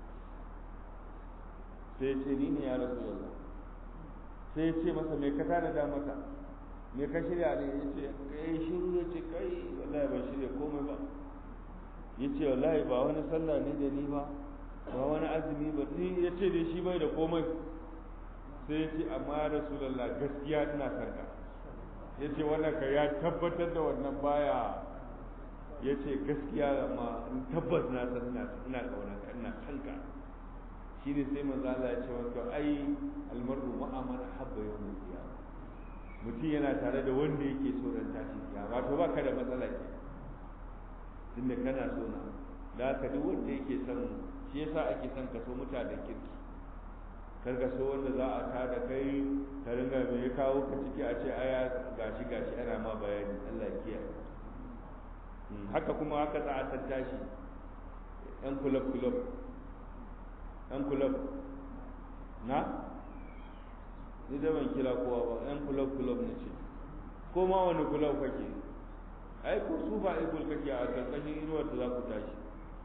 sai ya ce ni ne ya rasu yalla sai ya ce masa me ka tana da maka me ka shirya ne ya ce kai shiru ya ce kai wallahi ban shirya komai ba ya ce wallahi ba wani sallah ne da ni ba ba wani azumi ba ni ya ce da shi bai da komai sai ya ce amma ya rasulallah gaskiya ina sarka ya ce wannan ka ya tabbatar da wannan baya ya ce gaskiya amma tabbas na san ina ina kaunar ka ina kanka shine sai manzo Allah ya ce wato ai almar'u ma'a man habba yawmul qiyamah mutum yana tare da wanda yake so ran tashi kiyama wato baka da matsala ke tunda kana so na da haka duk wanda yake son shi yasa ake son ka so mutanen kirki kar ka so wanda za a ta da kai ka ringa me ya kawo ka ciki a ce aya gashi gashi ana ma bayani Allah ya kiyaye haka kuma haka za a tattashi yan kulab kulab yan kulab na ni da ban kira kowa ba yan kulab kulab na ce ko ma wani kulab kake ai ko su ba igul kake a karkashin inuwar da za ku tashi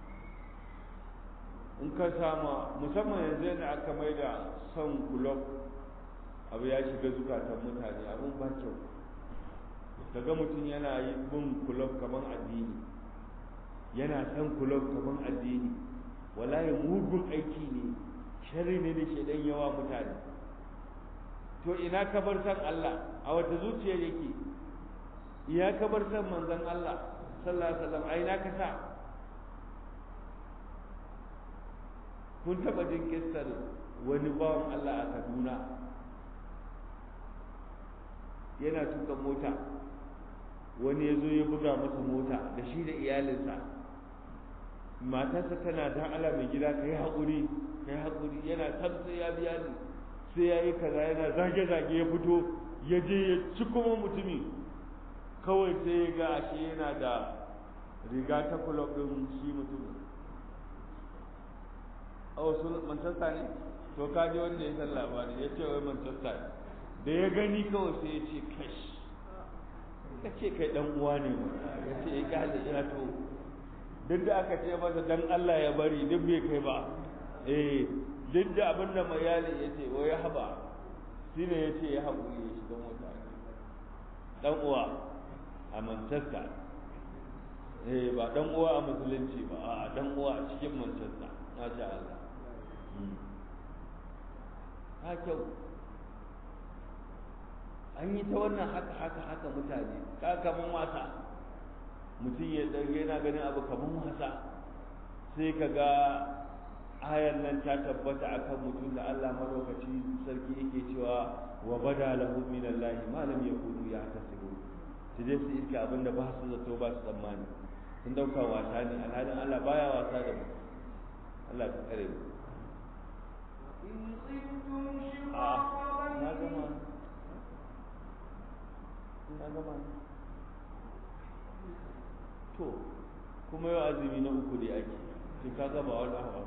in ka sama musamman yanzu yadda aka mai da son kulob abu ya shiga zukatan mutane abin ba kyau kaga mutum yana yi bin kulob kamar addini yana son kulob kamar addini wallahi mugun aiki ne sharri ne da shaidan yawa mutane to ina ka bar san Allah a wata zuciya yake iya ka bar san manzon Allah sallallahu alaihi wasallam ai na ka sa kun taba jin kissar wani bawan Allah a Kaduna yana tuka mota wani ya zo ya buga masa mota da shi da iyalinsa matarsa tana dan Allah mai gida ka yi haƙuri ka yi haƙuri yana san sai ya biya ni sai ya yi kaza yana zage-zage ya fito ya je ya ci kuma mutumi kawai sai ya ga ashe yana da riga ta kulob ɗin shi mutumin a wasu manchester ne to ka ji wanda ya san labari ya ce wai manchester ne da ya gani kawai sai ya ce kash ka ce kai dan uwa ne ya ce ya kyale ya to duk da aka ce masa dan Allah ya bari duk bai kai ba eh duk da abin da mai yali ya ce wai haba shi ne ya ce ya haƙuri ya shiga mota dan uwa a manchester eh ba dan uwa a musulunci ba a dan uwa a cikin manchester masha Allah ha kyau an yi ta wannan haka haka haka mutane ka kaman wasa mutum ya ɗauke yana ganin abu kamar wasa sai ka ga ayan nan ta tabbata akan mutum da Allah madaukaci sarki yake cewa wa bada lahu min Allah ma lam yakunu yahtasibu su je su iska abin da ba su zato ba su tsammani sun dauka wasa ne alhalin Allah baya wasa da mu Allah ka kare mu إن خفتم شقاق na gama بينهما na gama to kuma yau azumi na uku da ake shi ka gaba wani hawa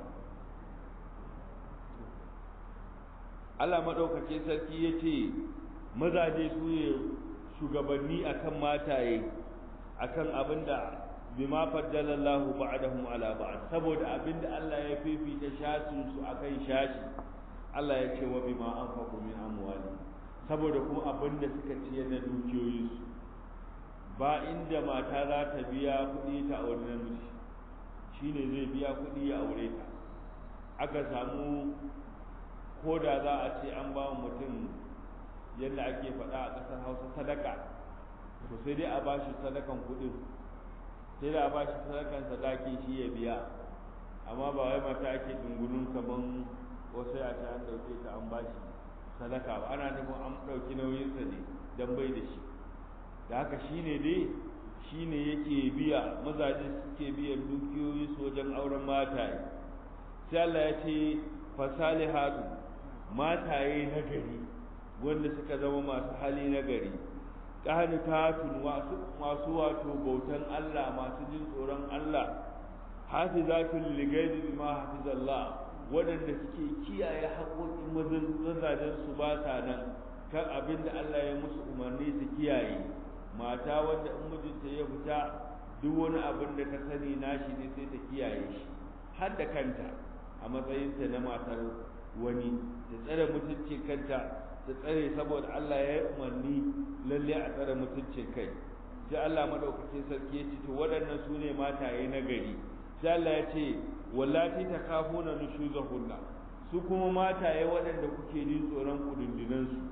Allah maɗaukake sarki ya ce mazaje su ne shugabanni akan mataye akan abin da bima faddala Allah ba'dahum ala ba'd saboda abin da Allah ya fifita shasin su akan shashi Allah ya ce wa bima anfaqu min amwali saboda kuma abin da suka ciyar da dukiyoyinsu ba inda mata za ta biya kuɗi ta aure namiji shine zai biya kuɗi ya aure ta aka samu ko da za a ce an ba mutum yadda ake faɗa a ƙasar hausa sadaka to sai dai a ba shi sadakan kuɗin sai da a ba shi sadakan sadaki shi ya biya amma ba wai mata ake dungunun kaman wasu ya ce an ɗauke ta an ba shi sadaka ba ana nufin an ɗauki nauyinsa ne don bai da shi da haka shi ne dai shi ne yake biya mazaje suke biyan dukiyoyi su wajen auren mataye sai Allah ya ce fasalihatu mataye na gari wanda suka zama masu hali na gari qanitatun masu wato bautan Allah masu jin tsoron Allah hafizatul lighairi bima hafizallah waɗanda suke kiyaye haƙoƙin mazajen su ba sa nan kan abin da Allah ya musu umarni su kiyaye mata wanda in mijinta ya fita duk wani abin da ta sani nashi ne sai ta kiyaye shi har da kanta a matsayinta na matar wani ta tsare mutuncin kanta ta tsare saboda Allah ya yi umarni lalle a tsare mutuncin kai sai Allah madaukakin sarki ya ce to waɗannan su ne mataye na gari sai Allah ya ce wallati takafuna nushuzahunna su kuma mataye waɗanda kuke jin tsoron kudundunan su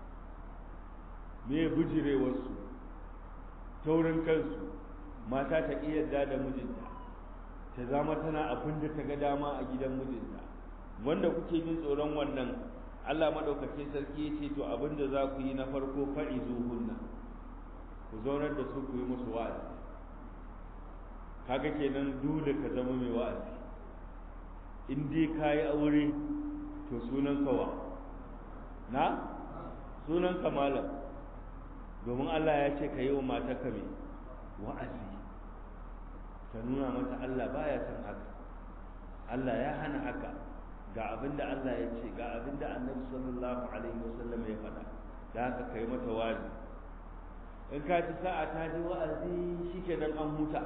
me bijirewar su taurin kansu mata ta iya yarda da mijinta ta zama tana abin da ta ga dama a gidan mijinta wanda kuke jin tsoron wannan Allah madaukakin sarki ya ce to abin da za ku yi na farko fa'izuhunna ku zaunar da su ku yi musu wa'azi kaga kenan dole ka zama mai wa'azi in dai ka yi aure to sunan kawa na sunan malam domin Allah ya ce ka yi wa matarka mai wa'azi ka nuna mata Allah baya son haka Allah ya hana haka ga abin da Allah ya ce ga abin da annabi sallallahu alaihi wasallam ya faɗa da haka kai mata wa'azi in ka ci sa'a ta ji wa'azi shikenan an huta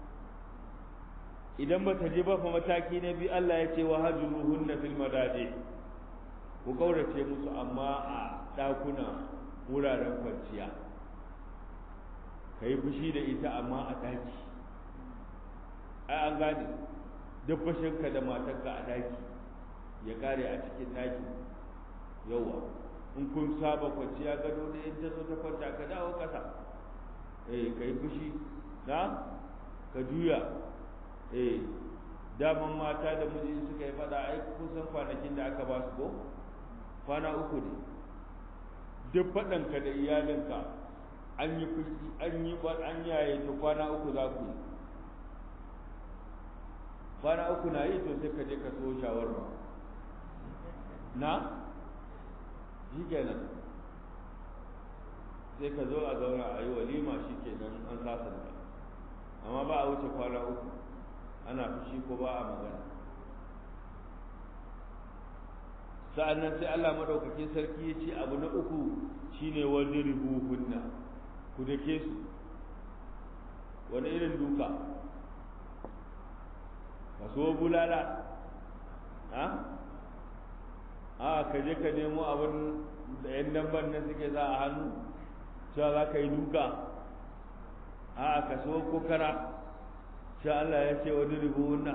idan ba ta je ba fa mataki na biyu Allah ya ce wa hajruhunna fil madaji ku kaurace musu amma a ɗakuna wuraren kwanciya ka yi fushi da ita amma a ɗaki ai an gane duk fashinka da matarka a ɗaki ya kare a cikin ɗaki yawa in kun saba kwanciya gado da in ta zo ta kwanta ka dawo ƙasa eh ka yi fushi na ka juya eh daman mata da miji suka yi fada ai kusan kwanakin da aka ba su ko kwana uku ne duk faɗanka da iyalinka an yi fushi an yi an yaye to kwana uku za ku yi kwana uku na yi to sai ka je ka so shawarma na shi kenan sai ka zo a zauna a yi walima shi kenan an sasanta amma ba a wuce kwana uku ana fushi ko ba a magana sa'annan sai Allah madaukakin sarki ya ce abu na uku shine wadribu hunna ku dake su wani irin duka kaso bulala ha a ka je ka nemo abin da yan damban nan suke za a hannu cewa za ka yi duka a ka so kokara sha Allah ya ce wani ribuna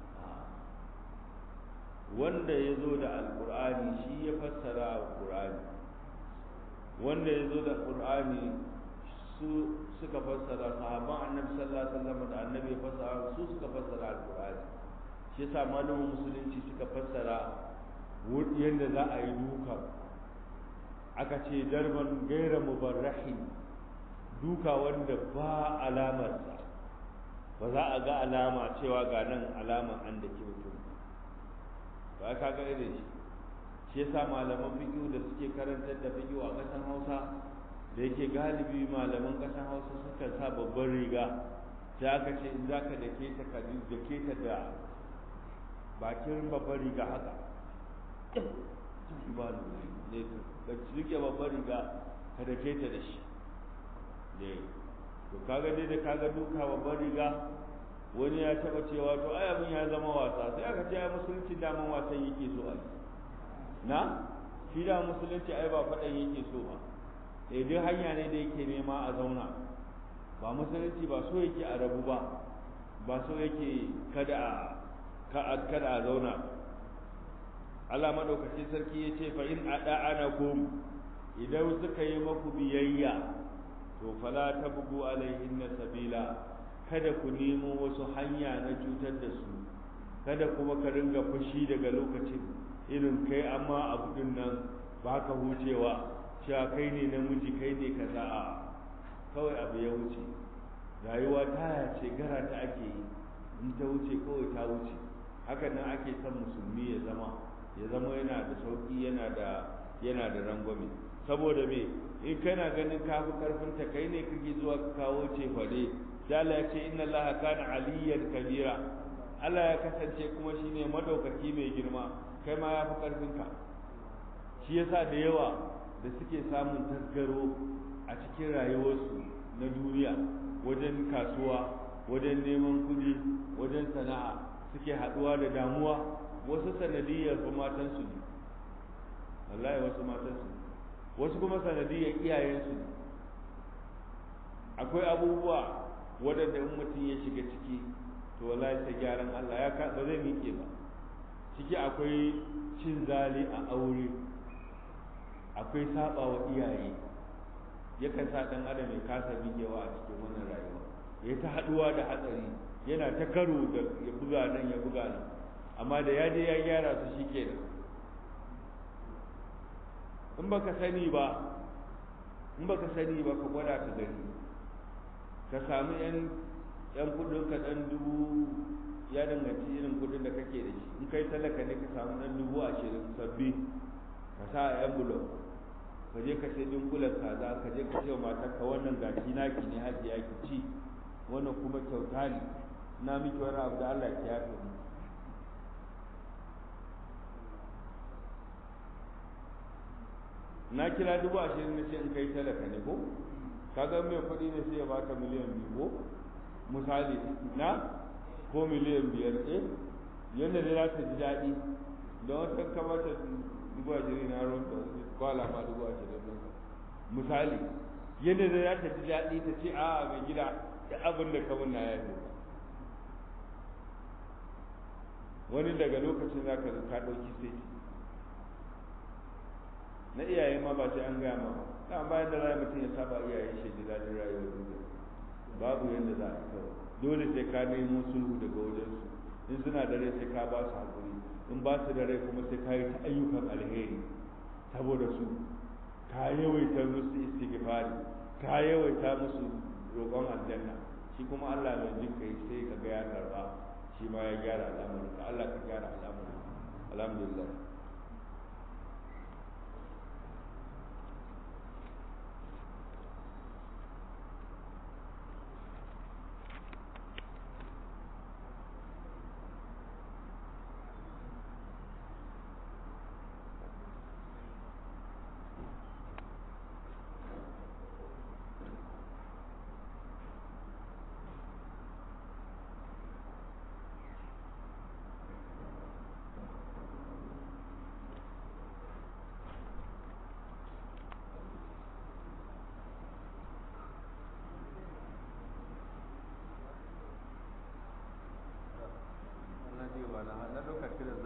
wanda ya zo da alkur'ani shi ya fassara alkur'ani wanda ya zo da alkur'ani su suka fassara sahabban annabi sallallahu alaihi wasallam da annabi ya fassara su suka fassara alqur'ani shi yasa malamin musulunci suka fassara yadda za a yi duka aka ce darban gaira mubarrahin duka wanda ba alamarsa ba za a ga alama cewa ga nan alama an da ke mutum ba ka ga irin shi shi yasa malaman fiqh da suke karantar da fiqh a ƙasar Hausa da yake galibi malaman ƙasar Hausa suka sa babban riga sai aka ce in zaka dake ta ka dake ta da bakin babban riga haka ba ne ka rike babban riga ka dake ta da shi ne to kaga dai da kaga duka babban riga wani ya taba cewa to ai abin ya zama wasa sai aka ce ai musulunci daman wasan yake so a yi na shi da musulunci ai ba faɗan yake so ba eh duk hanya ne da yake nema a zauna ba musulunci ba so yake a rabu ba ba so yake kada a kada a zauna Allah madaukakin sarki ya ce fa in ada'anakum idan suka yi maku biyayya to fala tabgu alaihinna sabila kada ku nemo wasu hanya na cutar da su kada kuma ka ringa fushi daga lokacin irin kai amma abu din nan ba ka hucewa cewa kai ne namiji kai ne kaza a kawai abu ya wuce rayuwa taya ce gara ta ake yi in ta wuce kawai ta wuce hakan nan ake son musulmi ya zama ya zama yana da sauki yana da yana da rangwame saboda me in kana ganin ka fi karfin ta kai ne kake zuwa ka kawo ce fare sai Allah ya ce inna Allah kana aliyyan kabira Allah ya kasance kuma shine madaukaki mai girma kai ma ya fi karfin ka shi yasa da yawa da suke samun tasgaro a cikin rayuwarsu na duniya wajen kasuwa wajen neman kuɗi wajen sana'a suke haɗuwa da damuwa wasu sanadiyar fa matansu ne wallahi wasu matansu ne wasu kuma sanadiyar iyayensu ne akwai abubuwa waɗanda in mutum ya shiga ciki to wallahi sai gyaran Allah ya ba zai miƙe ba ciki akwai cin zali a aure akwai saba wa iyaye yakan sa ɗan adam ya kasa miƙewa a cikin wannan rayuwa ya ta haɗuwa da hatsari yana ta karo da ya buga nan ya buga nan amma da ya je ya gyara su shikenan in baka sani ba in baka sani ba ka gwada ka gani ka samu yan yan kudin ka dan dubu ya danganci irin kudin da kake da shi in kai talaka ne ka samu dan dubu ashirin sabbi ka sa a yan bulo ka je ka sai dinkulan kaza ka je ka ce wa matarka wannan gashi naki ne hajiya ki ci wannan kuma kyauta ne na miki wani abu da Allah ya yafe mu na kira dubu ashirin na ce in kai talaka ne ko kaga mai kuɗi ne sai ya baka miliyan biyu ko misali na ko miliyan biyar eh yadda da za ta ji daɗi don wata kamata dubu ashirin na ruwan da kwala ma dubu ashirin ɗin misali yadda da za ta ji daɗi ta ce a mai gida da abin da kamun na yafe wani daga lokacin za ka ka ɗauki sai na iyaye ma ba sai an gaya ma ba bayan da rayu mutum ya saba iyaye shi da daɗin rayuwar duniya babu yadda za a kawai dole sai ka nemo sulhu daga wajensu in suna da rai sai ka ba su haƙuri in ba su da rai kuma sai ka yi ta ayyukan alheri saboda su ka yawaita musu istighfari ka yawaita musu roƙon aljanna shi kuma Allah mai jin kai sai ka ga ya karba shi ma ya gyara al'amarin ka Allah ka gyara al'amarin alhamdulillah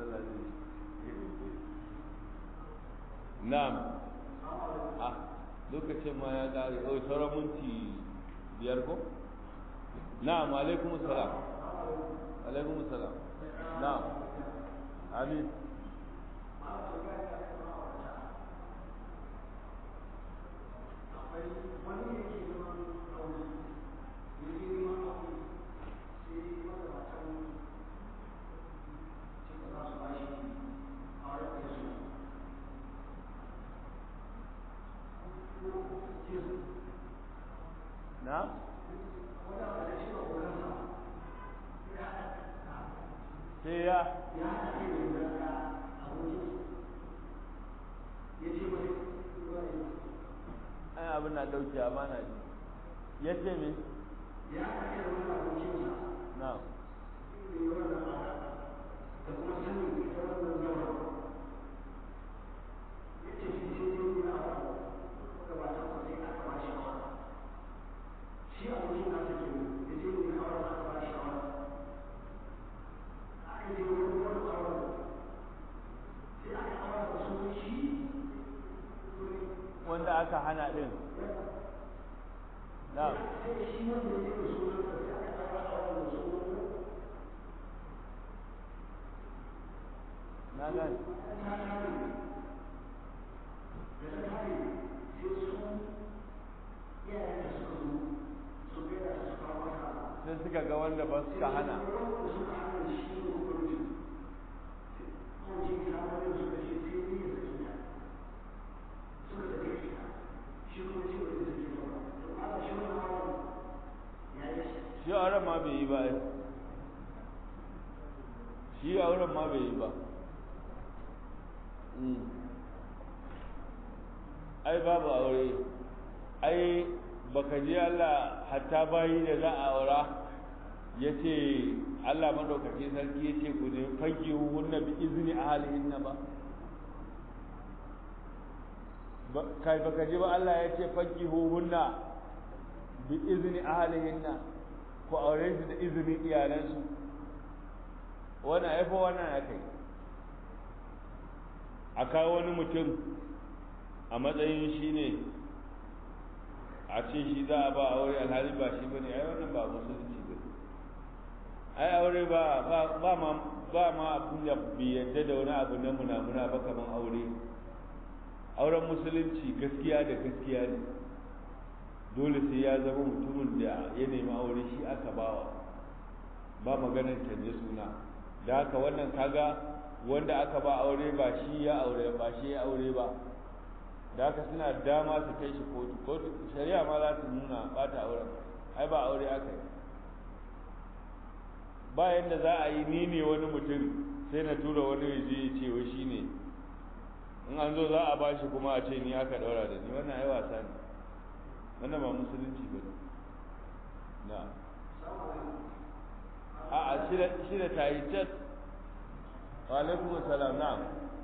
na'am lokacin ma ya ƙare oh sauran minti biyar ko na'am alaikum salam alaikum salam na'am amin na sai ya ai abin na dauke amana ne ya ce me na wanda aka hana din na na gani sai suka ga wanda ba suka hana shi auren ma bai yi ba shi auren ma bai yi ba ai babu aure ai baka ji Allah hatta bayi da za a aura ya ce Allah maɗaukaki sarki ya ce ku ne fage hunna bi izini a halin ba kai baka ji ba Allah ya ce fage hunna bi izini a halin ku aure su da izinin iyalansu wannan ya fi wannan ya kai a kawo wani mutum a matsayin shi ne a ce shi za a ba aure alhali ba shi bane ai wannan ba musulunci ba ai aure ba ba ma ba ma abin da bai yadda da wani abu na munamuna ba kaman aure auren musulunci gaskiya da gaskiya ne dole sai ya zama mutumin da ya nemi aure shi aka bawa ba maganar canje suna da haka wannan kaga wanda aka ba aure ba shi ya aure ba shi ya aure ba da haka suna dama su kai shi kotu kotu shari'a ma za su nuna ba ta auren ai ba aure aka yi ba yadda za a yi ni ne wani mutum sai na tura wani yaje ya ce wai shi ne in an zo za a ba shi kuma a ce ni aka daura da ni wannan ai wasa ne wannan ba musulunci ba ne na a a shi da ta yi cat wa alaikum salam na'am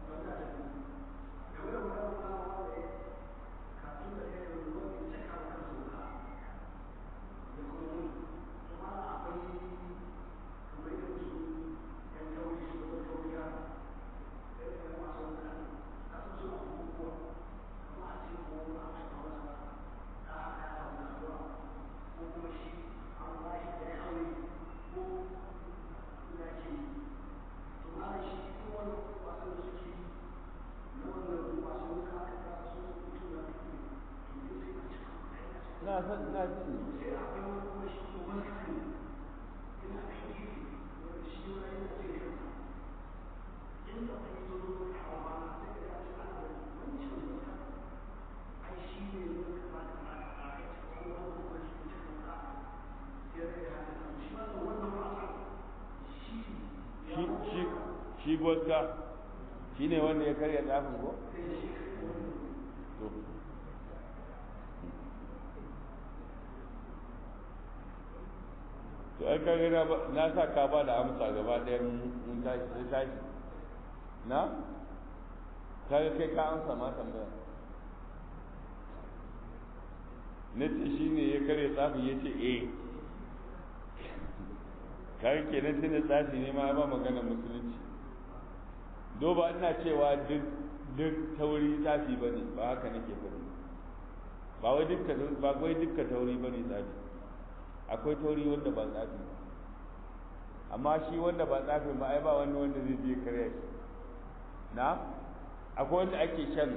na san na sani shi boska shi ne wanda ya karya tsafin ko? to ai kaga na na sa ka ba da amsa gaba ɗaya in tashi sai tashi na kaga kai ka amsa ma tambaya na ce shi ne ya kare tsafi ya ce eh kaga kenan tun da tsafi ne ma ba magana musulunci do ba ina cewa duk duk tauri tsafi ba ne ba haka nake faɗi ba wai dukka ba wai dukka tauri bane tsafi akwai tauri wanda ba tsafi amma shi wanda ba tsafi ba ai ba wani wanda zai je kare shi na akwai wanda ake shan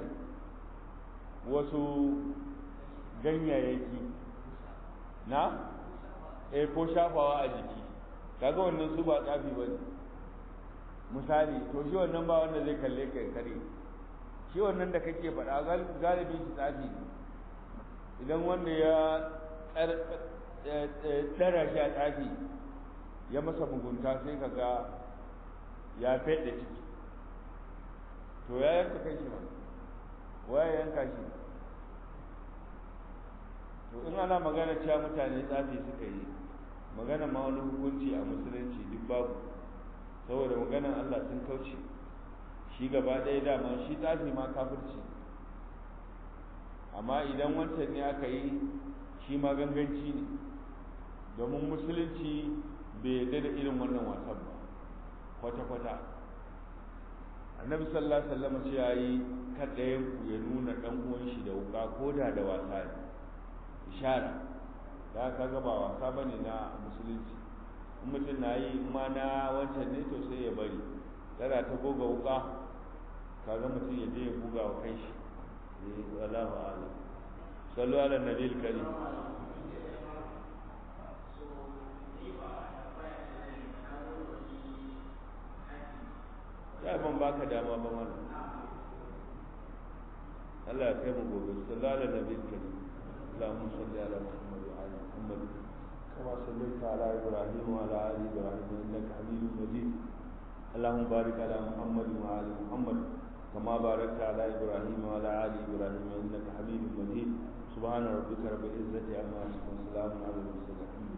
wasu ganyayyaki na eh ko shafawa a jiki kaga wannan su ba tsafi bane misali to shi wannan ba wanda zai kalle kai kare shi wannan da kake faɗa galibi shi tsafi ne idan wanda ya tsara shi a tsafi ya masa mugunta sai ka ga ya fede ciki to ya yanka kai shi ma waya yanka shi to in ana magana cewa mutane tsafi suka yi magana ma wani hukunci a musulunci duk babu saboda maganan Allah sun kauce shi gaba ɗaya dama shi tsafi ma kafirci amma idan wancan ne aka yi shi ma ganganci ne domin musulunci bai yarda da irin wannan wasan ba kwata-kwata annabi sallallahu alaihi wasallam ce yayi kada ku ya nuna dan uwan shi da wuka ko da da wasa ne ishara da ka ga ba wasa bane na musulunci in mutum na yi in ma na wancan ne to sai ya bari kada ta goga wuka kaga mutum ya je ya buga wa kai shi eh wallahu a'lam sallu ala nabiyil karim ya ban baka dama ba mana Allah ya kai mu gobe sallallahu ala nabiyil karim اللهم صل على محمد وعلى محمد كما صليت على ابراهيم وعلى ال ابراهيم انك حميد مجيد اللهم بارك على محمد وعلى محمد كما باركت على ابراهيم وعلى ال ابراهيم انك حميد مجيد سبحان ربك رب العزه عما يصفون وسلام على المرسلين